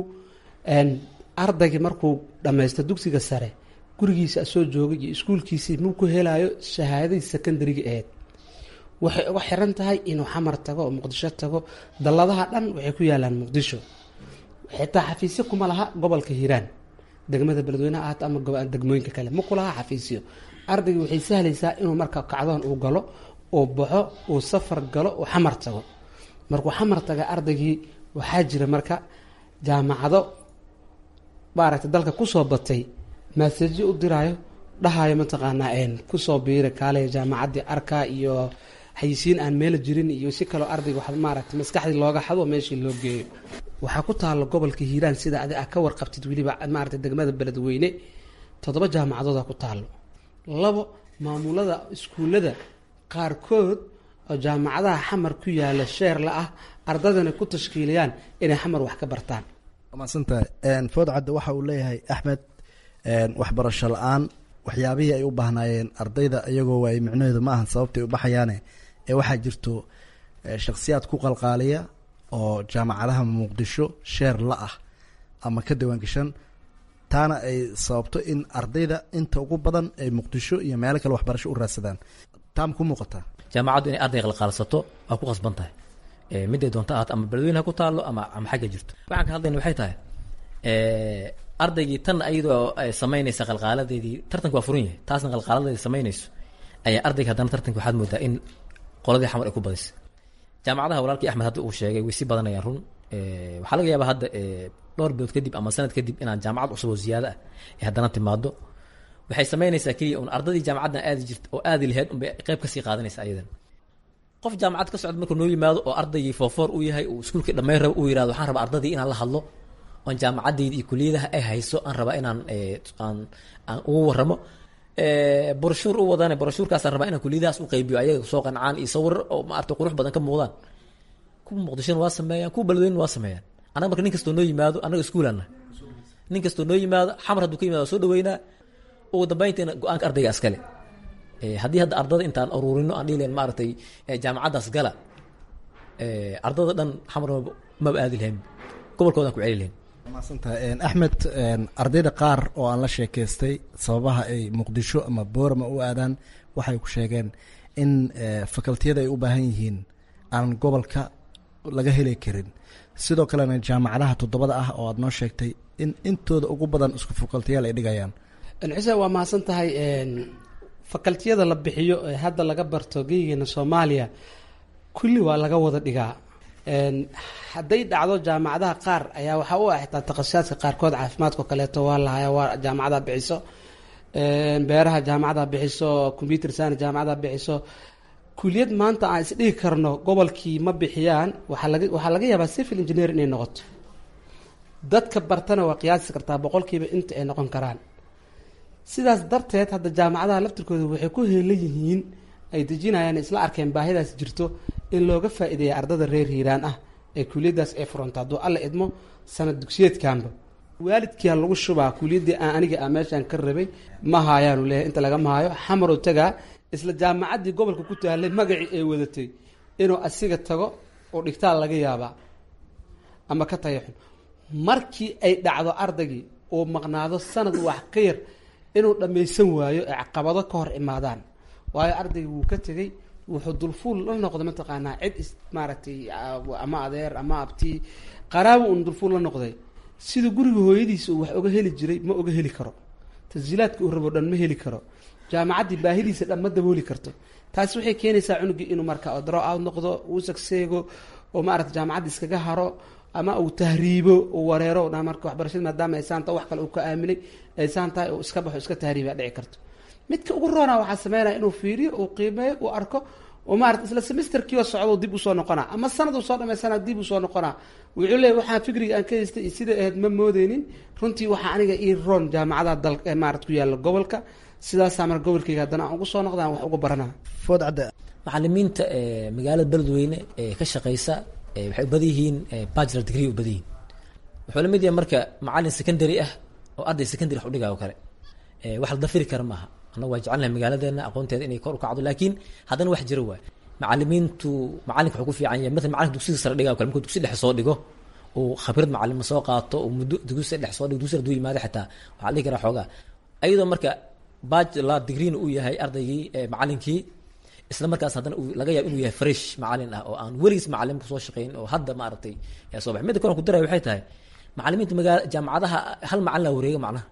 ardaygii markuu dhammaysto dugsiga sare gurigiisa soo joogay iyo iskuulkiisii muu ku helayo shahaadadii secondariga aheyd waxay uga xiran tahay inuu xamar tago oo muqdisho tago dalladaha dhan waxay ku yaalaan muqdisho xitaa xafiisyo kuma laha gobolka hiiraan degmada beledweyneha ahaato ama degmooyinka kale ma ku laha xafiisyo ardayga waxay sahlaysaa inuu marka kacdoon uu galo uu baxo uu safar galo uu xamar tago markuu xamar taga ardaygii waxaa jira marka jaamacado maaragtay dalka kusoo batay maasejo u diraayo dhahayo mataqaanaa kusoo biira kaale jaamacaddii arka iyo xayisiin aan meela jirin iyo si kaloo ardayga wax maaragtay maskaxdii looga xado meeshii loo geeyo waxaa ku taalo gobolka hiiraan sida adi a ka warqabtid weliba maaragtay degmada beledweyne toddoba jaamacadooda ku taalo labo maamulada iskuullada qaarkood oo jaamacadaha xamar ku yaala sheer la ah ardaydana ku tashkiiliyaan inay xamar wax ka bartaan maadsantahay food cadde waxa uu leeyahay axmed waxbarasho la-aan waxyaabihii ay u baahnaayeen ardayda iyagoo waay micnaheedu ma ahan sababtay u baxayaane ee waxaa jirto shakhsiyaad ku qalqaaliya oo jaamacadaha muqdisho sheer la ah ama ka diiwaangashan taana ay sababto in ardayda inta ugu badan ay muqdisho iyo meelo kale waxbarasho u raadsadaan taa ma ku muuqataa jaamacaddu inay arday qalqaalsato waa ku qasban tahay miday doonta ahaato ama beledweyne ha ku taallo ama ama xagga jirto waxaan ka hadlayna waxay tahay ardaygii tan ayadoo samaynaysa qalqaaladeedii tartanka waa furan yahay taasna qalqaaladeedi samaynayso ayaa ardayga haddana tartanka waxaad moodaa in qoladii xamar ay ku badisay jaamacadaha walaalkii axmed hadda uu sheegay way si badanayaan run waxaa laga yaabaa hadda dhowr bilood kadib ama sanad kadib inaan jaamacad cusub oo ziyaado ah ay haddana timaado waxay samaynaysaa keliya un ardadii jaamacaddan aadi jirta oo aadi laheyd unbay qayb kasii qaadanaysa ayadan qof jaamacad ka socda markuu noo yimaado oo ardaygii foofoor u yahay uu iskuulkii dhammayn rabo uu yihahdo waxaan rabaa ardadii inaan la hadlo oon jaamacaddeydii iyo kuliyadaha ay hayso aan rabaa inaan aan aan ugu waramo broshuur u wadane broshuurkaasaan rabaa inaan kuliyadahaas u qaybiyo ayaga soo qancaan iyo sawir oo maarata qurux badan ka muuqdaan kuwa muqdishona waa sameeyaan kuwa beledweyne waa sameeyaan annaga marka nin kastoo noo yimaado annaga iskuulanna nin kastoo noo yimaado xamar hadduu ka yimaado soo dhaweynaa ugu dambayntiina go-aanka ardayga askale haddii hadda ardada intaan aruurino aan dhihilen maaragtay jaamacaddaas gala ardada dhan xamar maba aadi lahayn gobolkoodaan ku celi lahayn maadsantahay axmed ardayda qaar oo aan la sheekaystay sababaha ay muqdisho ama boorama u aadaan waxay ku sheegeen in fakaltiyada ay u baahan yihiin aan gobolka laga heli karin sidoo kalena jaamacadaha toddobada ah oo aad noo sheegtay in intooda ugu badan isku fakaltiyaal ay dhigayaan xuseen waa mahadsan tahay fakaltiyada la bixiyo ee hadda laga barto geygeena soomaaliya kulli waa laga wada dhigaa hadday dhacdo jaamacadaha qaar ayaa waxaa u ah xitaa takhasusaadka qaarkood caafimaadkao kaleeto waa lahaya waa jaamacada bixiso beeraha jaamacada bixiso computer science jaamacada bixiso kuliyad maanta aan isdhigi karno gobolkii ma bixiyaan waxaa laga waxaa laga yaabaa civil engineer inay noqoto dadka bartana waa qiyaasi kartaa boqolkiiba inta ay noqon karaan sidaas darteed hadda jaamacadaha laftirkooda waxay ku heelan yihiin ay dejinayaan isla arkeen baahidaas jirto in looga faa-ideeya ardada reer hiiraan ah ee kuliyadaas ay furanto hadduu alla idmo sanad dugsiyeedkanba waalidkiia lagu shubaa kuliyaddii aan aniga a meeshaan ka rabay ma haayaanu leeyahay inta laga mahaayo xamarow tagaa isla jaamacaddii gobolka ku taalay magacii ay wadatay inuu asiga tago oo dhigtaal laga yaabaa ama ka tayaxun markii ay dhacdo ardaygii uu maqnaado sanad wax ka yar inuu dhammaysan waayo ee caqabado ka hor imaadaan waayo ardayga wuu ka tegey wuxuu dulfuul la noqday mataqaanaa cid is maaragtay ama adeer ama abti qaraabo uun dulfuul la noqday sida guriga hooyadiisa uu wax oga heli jiray ma oga heli karo tasjiilaadka uu rabo dhan ma heli karo jaamacaddii baahidiisa dhan ma dabooli karto taasi waxay keenaysaa cunugii inuu marka draw out noqdo uu sagseego oo maarata jaamacadda iskaga haro ama uu tahriibo uu wareero dha marka waxbarashada maadaama ay saan tahay wax kale uu ka aaminay ay saan tahay uu iska baxo iska tahriiba dhici karto midka ugu roona waxaa sameynaya inuu fiiriyo uu qiimeeyo uu arko oo maarata isla semesterkiioo socdo dib usoo noqonaa ama sanad uu soo dhamaysana dib usoo noqonaa wuxuu leeyahy waxaan fikriga aan ka haystay iyo sida ahayd ma moodeynin runtii waxaa aniga ii roon jaamacadaha dal ee maarata ku yaalla gobolka sidaasaa marka gobolkayga haddana aan ugu soo noqdaan wax uga baranaa food cadde macalimiinta magaalada beledweyne ee ka shaqeysa waxay u badan yihiin bachelor degree u badan yihiin wuxuu la mid yahay marka macalin secondary ah oo arday secondary wax udhigayo kale wax la dafiri kara maaha annagu waa jecelnahay magaaladeena aqoonteeda inay kor u kacdo laakiin haddana wax jira waay macalimiintu macalinka wuxuu ku fiican yahay matala macalinka dugsiga sare dhigayo kale markuu dugsi dhexe soo dhigo uu khabrad macalima soo qaato uu muddo dugsi dhexe soo dhigo dugsi hadduu yimaado xitaa waxaa la dhihi karaa xoogaa ayadoo marka bachelor degreena uu yahay ardaygii macalinkii isla markaas haddana uu laga yaabo inuu yahay fresh macalin ah oo aan weligiis macalin kusoo shaqeyn oo hadda maaragtay soo baxay midda kale ku daraya waxay tahay macalimiinta magaala jaamacadaha hal macalin laa wareega macnaha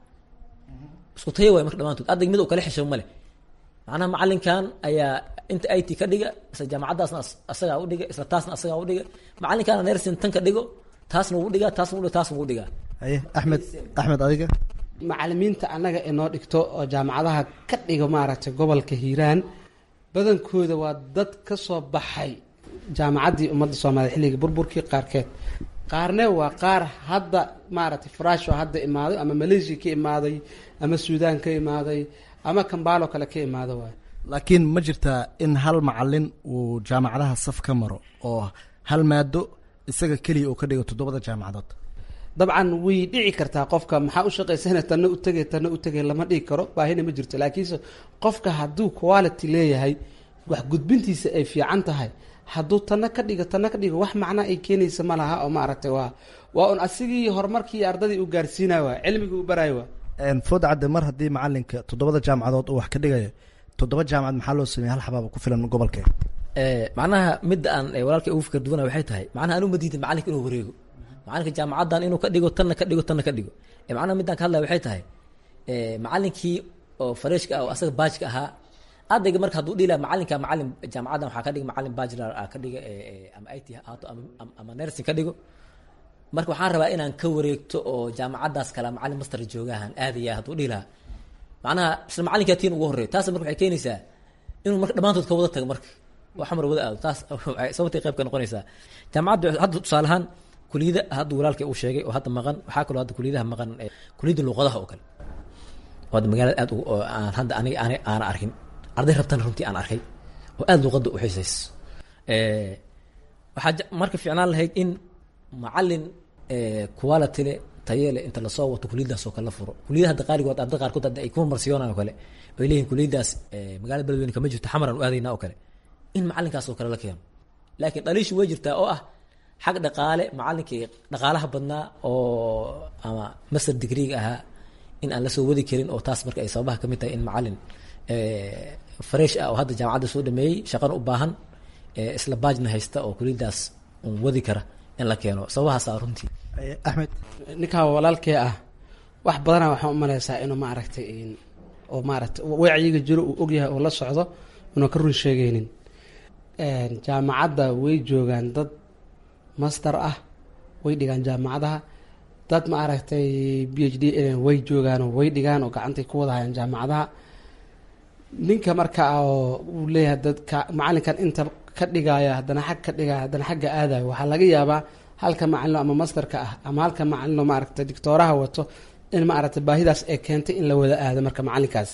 isku taya waay marka dhamaantood ardayga mid uu kala xishow male macnaha macalinkan ayaa inta it ka dhiga isla jaamacadaasna asagaa u dhiga isla taasna asagaa u dhiga macalinkaana nersin tan ka dhigo taasna wuu dhigaa taasna u dhiga taasna wuu dhigaa haye axmed axmed adiga macalimiinta annaga inoo dhigto oo jaamacadaha ka dhigo maaragtay gobolka hiiraan badankooda waa dad ka soo baxay jaamacaddii ummadda soomaaliya xilligii burburkii qaarkeed qaarne waa qaar hadda maaragtay faraasho hadda imaaday ama malaysia ka imaaday ama suudaan ka imaaday ama kambaalo kale ka imaado waay laakiin ma jirtaa in hal macalin uu jaamacadaha saf ka maro oo hal maado isaga keliya uu ka dhigo toddobada jaamacadood dabcan way dhici kartaa qofka maxaa u shaqaysana tanna u tegay tanna u tegay lama dhigi karo baahina ma jirto laakiinse qofka hadduu quality leeyahay wax gudbintiisa ay fiican tahay hadduu tanna ka dhigo tanna ka dhigo wax macna ay keenaysa ma laha oo maaragtay waa waa un asigii horumarkii ardadii uu gaarsiinaya waa cilmigii uu baraayo waa food cadde mar haddii macalinka toddobada jaamacadood uu wax ka dhigayo toddoba jaamacad maxaa loo sameeyey hal xabaaba ku filan gobolkee macnaha midda aan walaalkay ugu fikir duwana waxay tahay macnaha anu ma diidin macalinka inuu wareego macalinka jaamacaddan inuu ka dhigo tanna ka dhigo tanna ka dhigo macnaha middaan ka hadlaya waxay tahay macalinkii oo fareshka ah oo asaga baajka ahaa ardayga marka hadduu dhihi laha macalinka macalin jaamacaddan waxaa ka dhiga macalin bachelor ah ka dhiga ama it ha ahaato ama nursing ka dhigo marka waxaan rabaa inaan ka wareegto oo jaamacaddaas kale macalin master joogahan aadaya hadduu dhihi lahaa macnaha isla macalinkaa tiin ugu horreyo taas marka waxay keenaysaa inuu marka dhammaantood ka wada tago marka oo xamar wada aado taas sababtay qayb ka noqonaysaa jaamacadda hadda tusaale ahaan kuliyada hadda walaalkay uu sheegay oo hadda maqan waxaa kaloo hadda kuliyadaha maqan kuliyadda luuqadaha oo kale oo hadda magaalada aad oo aan hadda aniga aan aana arkin arday rabtana runtii aan arkay oo aada luuqadda u xiisays waxaa marka fiicnaan lahayd in macalin quality le taye le inta lasoo wato kuliyadaas oo kale la furo kuliyada hadda qaaligood arday qaarkood hadda ay ku marsiyoonaan oo kale ay leeyihin kuliyadaas magaalada beledweyne kama jirto xamaran u aadayna oo kale in macalinkaas oo kale la keeno laakiin dhaliishu way jirtaa oo ah xag dhaqaale macalinkii dhaqaalaha badnaa oo ama master degreega ahaa in aan lasoo wadi karin oo taas marka ay sababaha kamid tahay in macalin fresh ah oo hadda jaamacadda soo dhameeyey shaqana u baahan isla baajna haysta oo kuliyadaas un wadi kara in la keeno sababahaasa runtii axmed ninkaa walaalkee ah wax badana waxaan umaleysaa inuu maaragtay oo maaragtay wacyiga jiro uu ogyahay oo la socdo una ka run sheegeynin jaamacadda way joogaan dad master ah way dhigaan jaamacadaha dad ma aragtay b h d way joogaan oo way dhigaan oo gacantay ku wada hayaan jaamacadaha ninka marka oo uu leeyahay dadka macalinkan inta ka dhigaya haddana xag ka dhigaya haddana xagga aadayo waxaa laga yaabaa halka macalino ama masterka ah ama halka macalino maaragtay dictooraha wato in maaragtay baahidaas ay keentay in la wada aado marka macalinkaas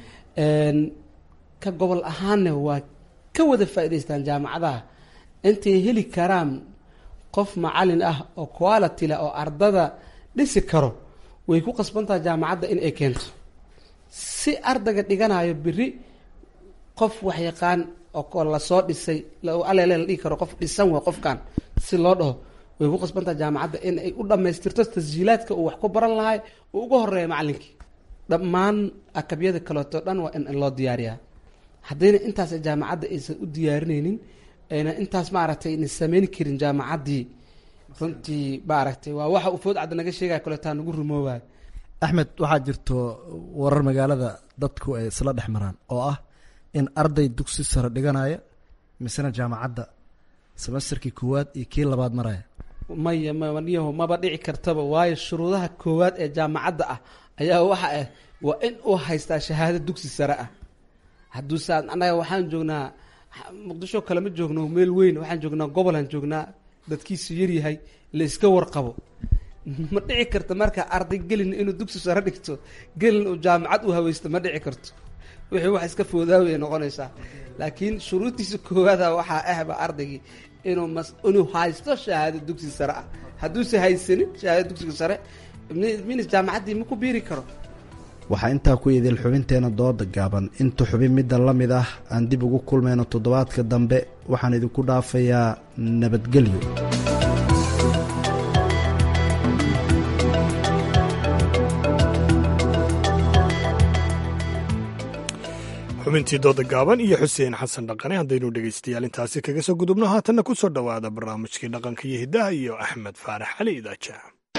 ka gobol ahaanna waa ka wada faa'idaystaan jaamacadaha intay heli karaan qof macalin ah oo quality leh oo ardada dhisi karo way ku qasbantaha jaamacadda in ay keento si ardayga dhiganayo beri qof wax yaqaan oo lasoo dhisay alele la dhihi karo qof dhisan way qofkan si loo dhaho way ku qasbantaha jaamacadda in ay u dhammaystirto tasjiilaadka uu wax ku baran lahay uu uga horeeya macalinkii dhammaan akabyada kaleeto dhan waa in loo diyaariyaa haddayna intaas jaamacadda aysan u diyaarinaynin ayna intaas maaragtay ayna sameyn karin jaamacaddii runtii maaragtay waa waxa uu food cadda naga sheegaya kaleetaa nagu rumoobayo axmed waxaa jirto warar magaalada dadku ay isla dhex maraan oo ah in arday dugsi sare dhiganaya misena jaamacadda semesterkii koowaad iyo kii labaad maraya maya maniyaho maba dhici kartaba waayo shuruudaha koowaad ee jaamacadda ah ayaa waxa ah waa in uu haystaa shahaado dugsi sare ah hadduuse annaga waxaan joognaa muqdisho kale ma joogno meel weyn waxaan joognaa gobolaan joognaa dadkiisu yaryahay la iska warqabo ma dhici karto marka arday gelin inuu dugsi sare dhigto gelin uu jaamacad u haweysto ma dhici karto wixii wax iska foodaaway noqonaysaa laakiin shuruuddiisa koowaada waxaa ahba ardaygii inuu mas inuu haysto shahaado dugsi sare ah hadduuse haysanin shahaado dugsiga sare minis jaamacaddii ma ku biiri karo waxaa intaa ku idil xubinteena dooda gaaban inta xubin middan la mid ah aan dib ugu kulmayno toddobaadka dambe waxaan idinku dhaafayaa nabadgelyo xubintii dooda gaaban iyo xuseen xasan dhaqane haddaynu dhegaystayaal intaasi kaga soo gudubno haatanna ku soo dhowaada barnaamijkii dhaqanka iyo hiddaha iyo axmed faarax cali idaaja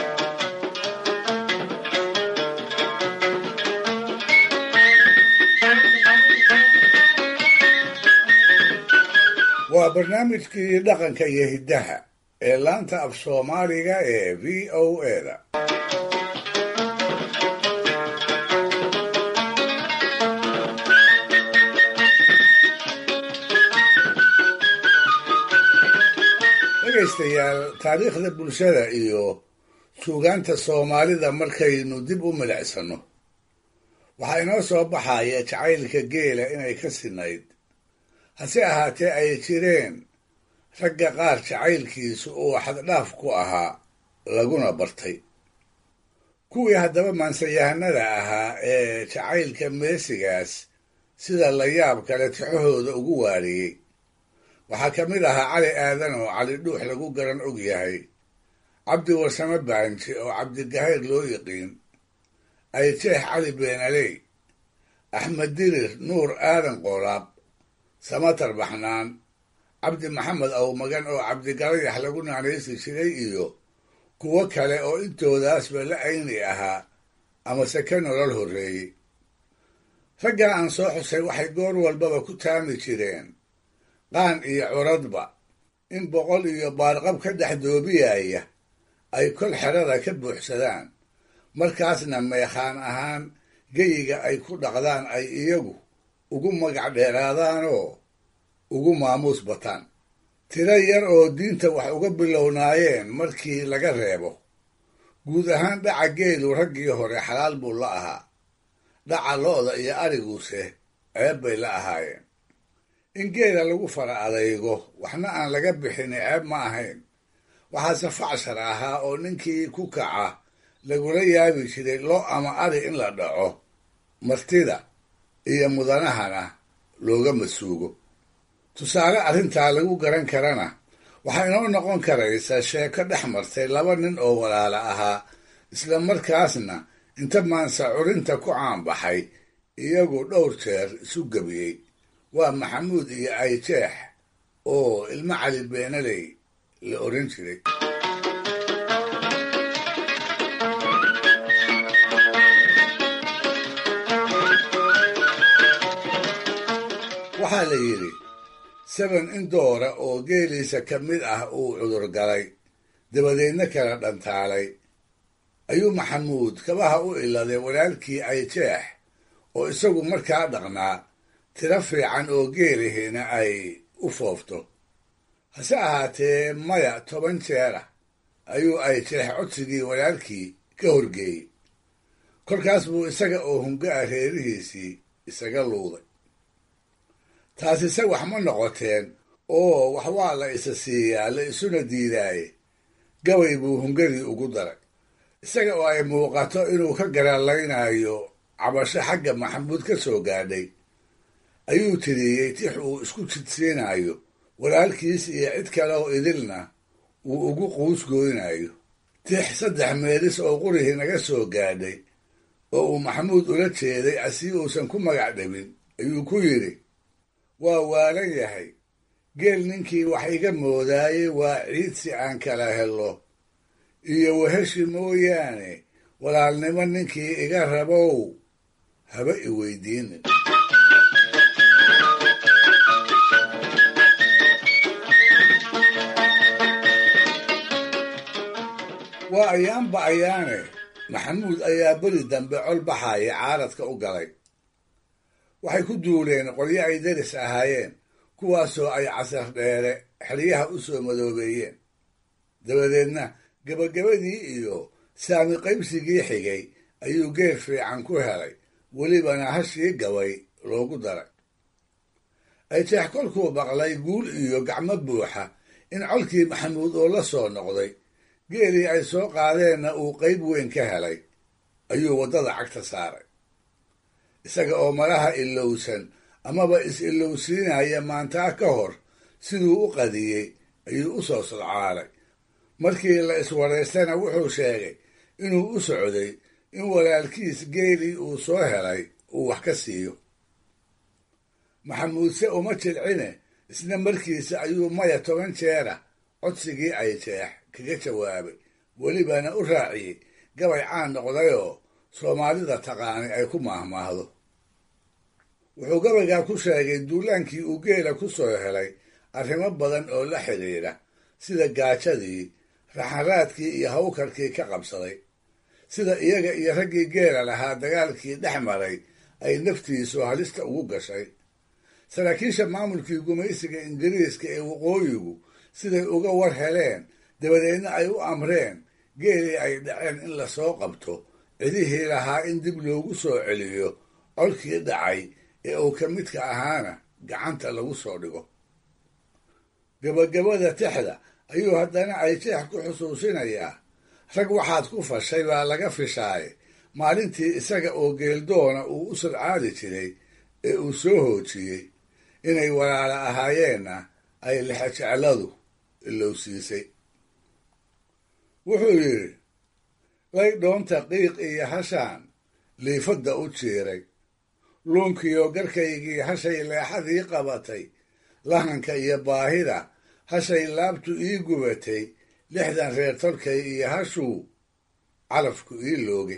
waa barnaamijkii dhaqanka iyo hiddaha ee laanta af soomaaliga ee v o eda dhegaystayaal taariikhda bulshada iyo suugaanta soomaalida markaynu dib u milicsano waxaa inoo soo baxaya jacaylka geela inay ka sinayd hase ahaatee ay jireen ragga qaar jacaylkiisu uu xaddhaaf ku ahaa laguna bartay kuwii haddaba maansayahanada ahaa ee jacaylka meesigaas sida la yaab kale tixahooda ugu waariyey waxaa ka mid ahaa cali aadan oo cali dhuux lagu garan og yahay cabdi warsame baanji oo cabdigahayr loo yiqiin ayjeex cali beenaley axmed dirir nuur aadan qoolaab samatar baxnaan cabdi maxamed awmagan oo cabdigalayax lagu naanaysi jiray iyo kuwo kale oo intoodaasba la ayni ahaa amase ka nolol horreeyey raggan aan soo xusay waxay goor walbaba ku taami jireen qaan iyo curadba in boqol iyo baarqab ka dhex doobiyaya ay kol xerada ka buuxsadaan markaasna meekhaan ahaan geyiga ay ku dhaqdaan ay iyagu ugu magac dheeraadaanoo ugu maamuus bataan tiro yar oo diinta wax uga bilownaayeen markii laga reebo guud ahaan dhaca geelu raggii hore xalaal buu la ahaa dhaca lo'da iyo ariguuse ceeb bay la ahaayeen in geela lagu fara adaygo waxna aan laga bixin ceeb ma ahayn waxaase facshar ahaa oo ninkii ku kaca lagula yaabi jiray lo ama ari in la dhaco martida iyo mudanahana looga masuugo tusaale arrintaa lagu garan karana waxaa inoo noqon karaysa sheeko dhex martay laba nin oo walaala ahaa isla markaasna inta maansa curinta ku caanbaxay iyagu dhowr jeer isu gebiyey waa maxamuud iyo ayjeex oo ilmo cali beenaley la odhan jiray waxaa la yidhi saban in doora oo geeliisa ka mid ah uu cudur galay dabadeedna kala dhantaalay ayuu maxamuud kabaha u iladay walaalkii ayjeex oo isagu markaa dhaqnaa tiro fiican oo geelihiina ay u foofto hase ahaatee maya toban jeer ah ayuu ayjeex codsigii walaalkii ka horgeeyey kolkaas buu isaga oo hunga-a reerihiisii isaga luuday taasise wax ma noqoteen oo wax waa la isa siiyaa la isuna diidaaye gabay buu hungadii ugu daray isaga oo ay muuqato inuu ka garaalaynayo cabasho xagga maxamuud ka soo gaadhay ayuu tiriyey tix uu isku jidsiinayo walaalkiis iyo cid kale oo idilna uu ugu quus gooynayo tix saddex meelis oo qurihii naga soo gaadhay oo uu maxamuud ula jeeday asii uusan ku magac dhabin ayuu ku yidhi waa waalan yahay geel ninkii wax iga moodaayey waa ciid si aan kala helo iyo waheshi mooyaane walaalnimo ninkii iga rabow haba i weydiinin waa ayaanba ayaane maxamuud ayaa beri dambe col baxaaya caaradka u galay waxay ku duuleen qolyo ay deris ahaayeen kuwaasoo ay casar dheere xeryaha u soo madoobeeyeen dabadeedna gebagabadii iyo saami qaybsigii xigay ayuu geer fiican ku helay welibana hashii gabay loogu daray ayjeex kolkuu maqlay guul iyo gacmo buuxa in colkii maxamuud oo la soo noqday geelii ay soo qaadeenna uu qayb weyn ka helay ayuu waddada cagta saaray isaga oo malaha ilowsan amaba is-ilowsiinaya maantaa ka hor siduu u qadiyey ayuu u soo sodcaalay markii la iswaraystana wuxuu sheegay inuu u socday in walaalkiis geelii uu soo helay uu wax ka siiyo maxamuudse uma jilcine isna markiisa ayuu maya toban jeera codsigii ay jeex kaga jawaabay welibana u raaciyey gabay caan noqdayoo soomaalida taqaani ay ku maahmaahdo wuxuu gabaygaa ku sheegay duulaankii uu geela ku soo helay arrimo badan oo la xidhiidha sida gaajadii raxanraadkii iyo hawkarkii ka qabsaday sida iyaga iyo raggii geela lahaa dagaalkii dhex maray ay naftiisu halista ugu gashay saraakiisha maamulkii gumaysiga ingiriiska ee waqooyigu siday uga war heleen dabadeedna ay u amreen geelii ay dhaceen in lasoo qabto cidihii lahaa in dib loogu soo celiyo colkii dhacay ee uu ka midka ahaana gacanta lagu soo dhigo gabagabada tixda ayuu haddana ay jeex ku xusuusinayaa rag waxaad ku fashay baa laga fishaaye maalintii isaga oo geeldoona uu u sadcaadi jiray ee uu soo hoojiyey inay walaala ahaayeenna ay lexejecladu ilowsiisay wuxuu yidhi lay dhoonta qiiq iyo hashaan liifadda u jiiray luunkiyo garkaygii hashay leexadii qabatay lahanka iyo baahida hashay laabtu ii gubatay lixdan reer tolkay iyo hashuu calafku ii loogay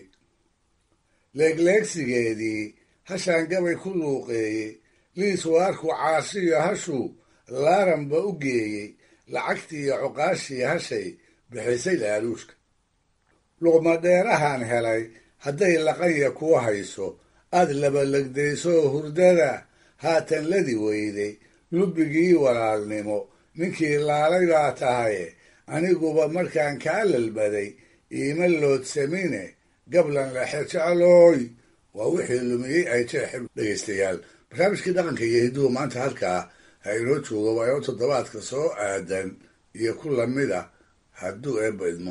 leegleegsigeedii hashaan gabay ku luuqeeyey liis waarku caashiyo hashuu laaranba u geeyey lacagtiiyo cuqaashii hashay bixisay laaluushka luqmadheerahan helay hadday laqanya kuu hayso aad labalegdaysoo hurdada haatan ladi weyday lubbigii walaalnimo ninkii laalay baa tahaye aniguba markaan kaa lalbaday iima loodsamine gablan lexejeclooy waa wixii lumiyey ay jeexi dhegaystayaal barnaamijkii dhaqanka iyo hidduhu maanta halkaa ha inoo joogo waa inoo toddobaadka soo aadan iyo ku lamida hadduu eebba idmo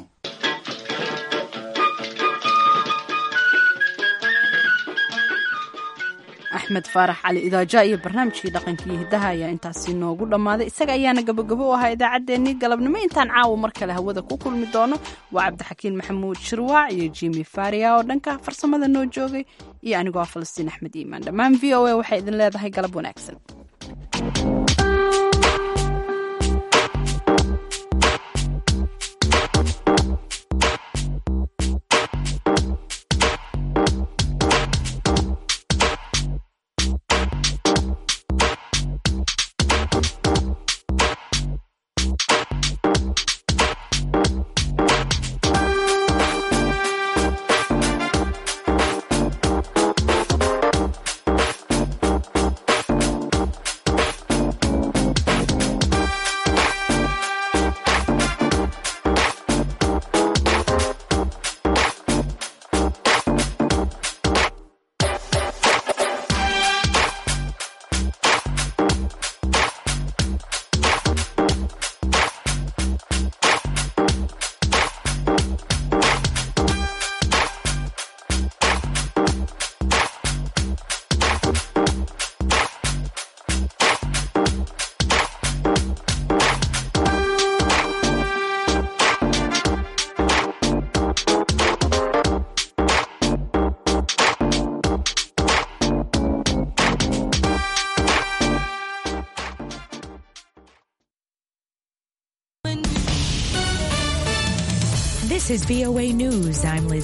axmed faarax cali idaaja iyo barnaamijkii dhaqankii hiddaha ayaa intaasi noogu dhammaaday isaga ayaana gabagabo u ahaa idaacaddeenii galabnimo intaan caawa mar kale hawada ku kulmi doono waa cabdixakiin maxamuud shirwaac iyo jimi faria oo dhanka farsamada noo joogay iyo anigoo ah falastiin axmed iimaan dhammaan v o a waxay idin leedahay galab wanaagsan This is VOA News. I'm Liz.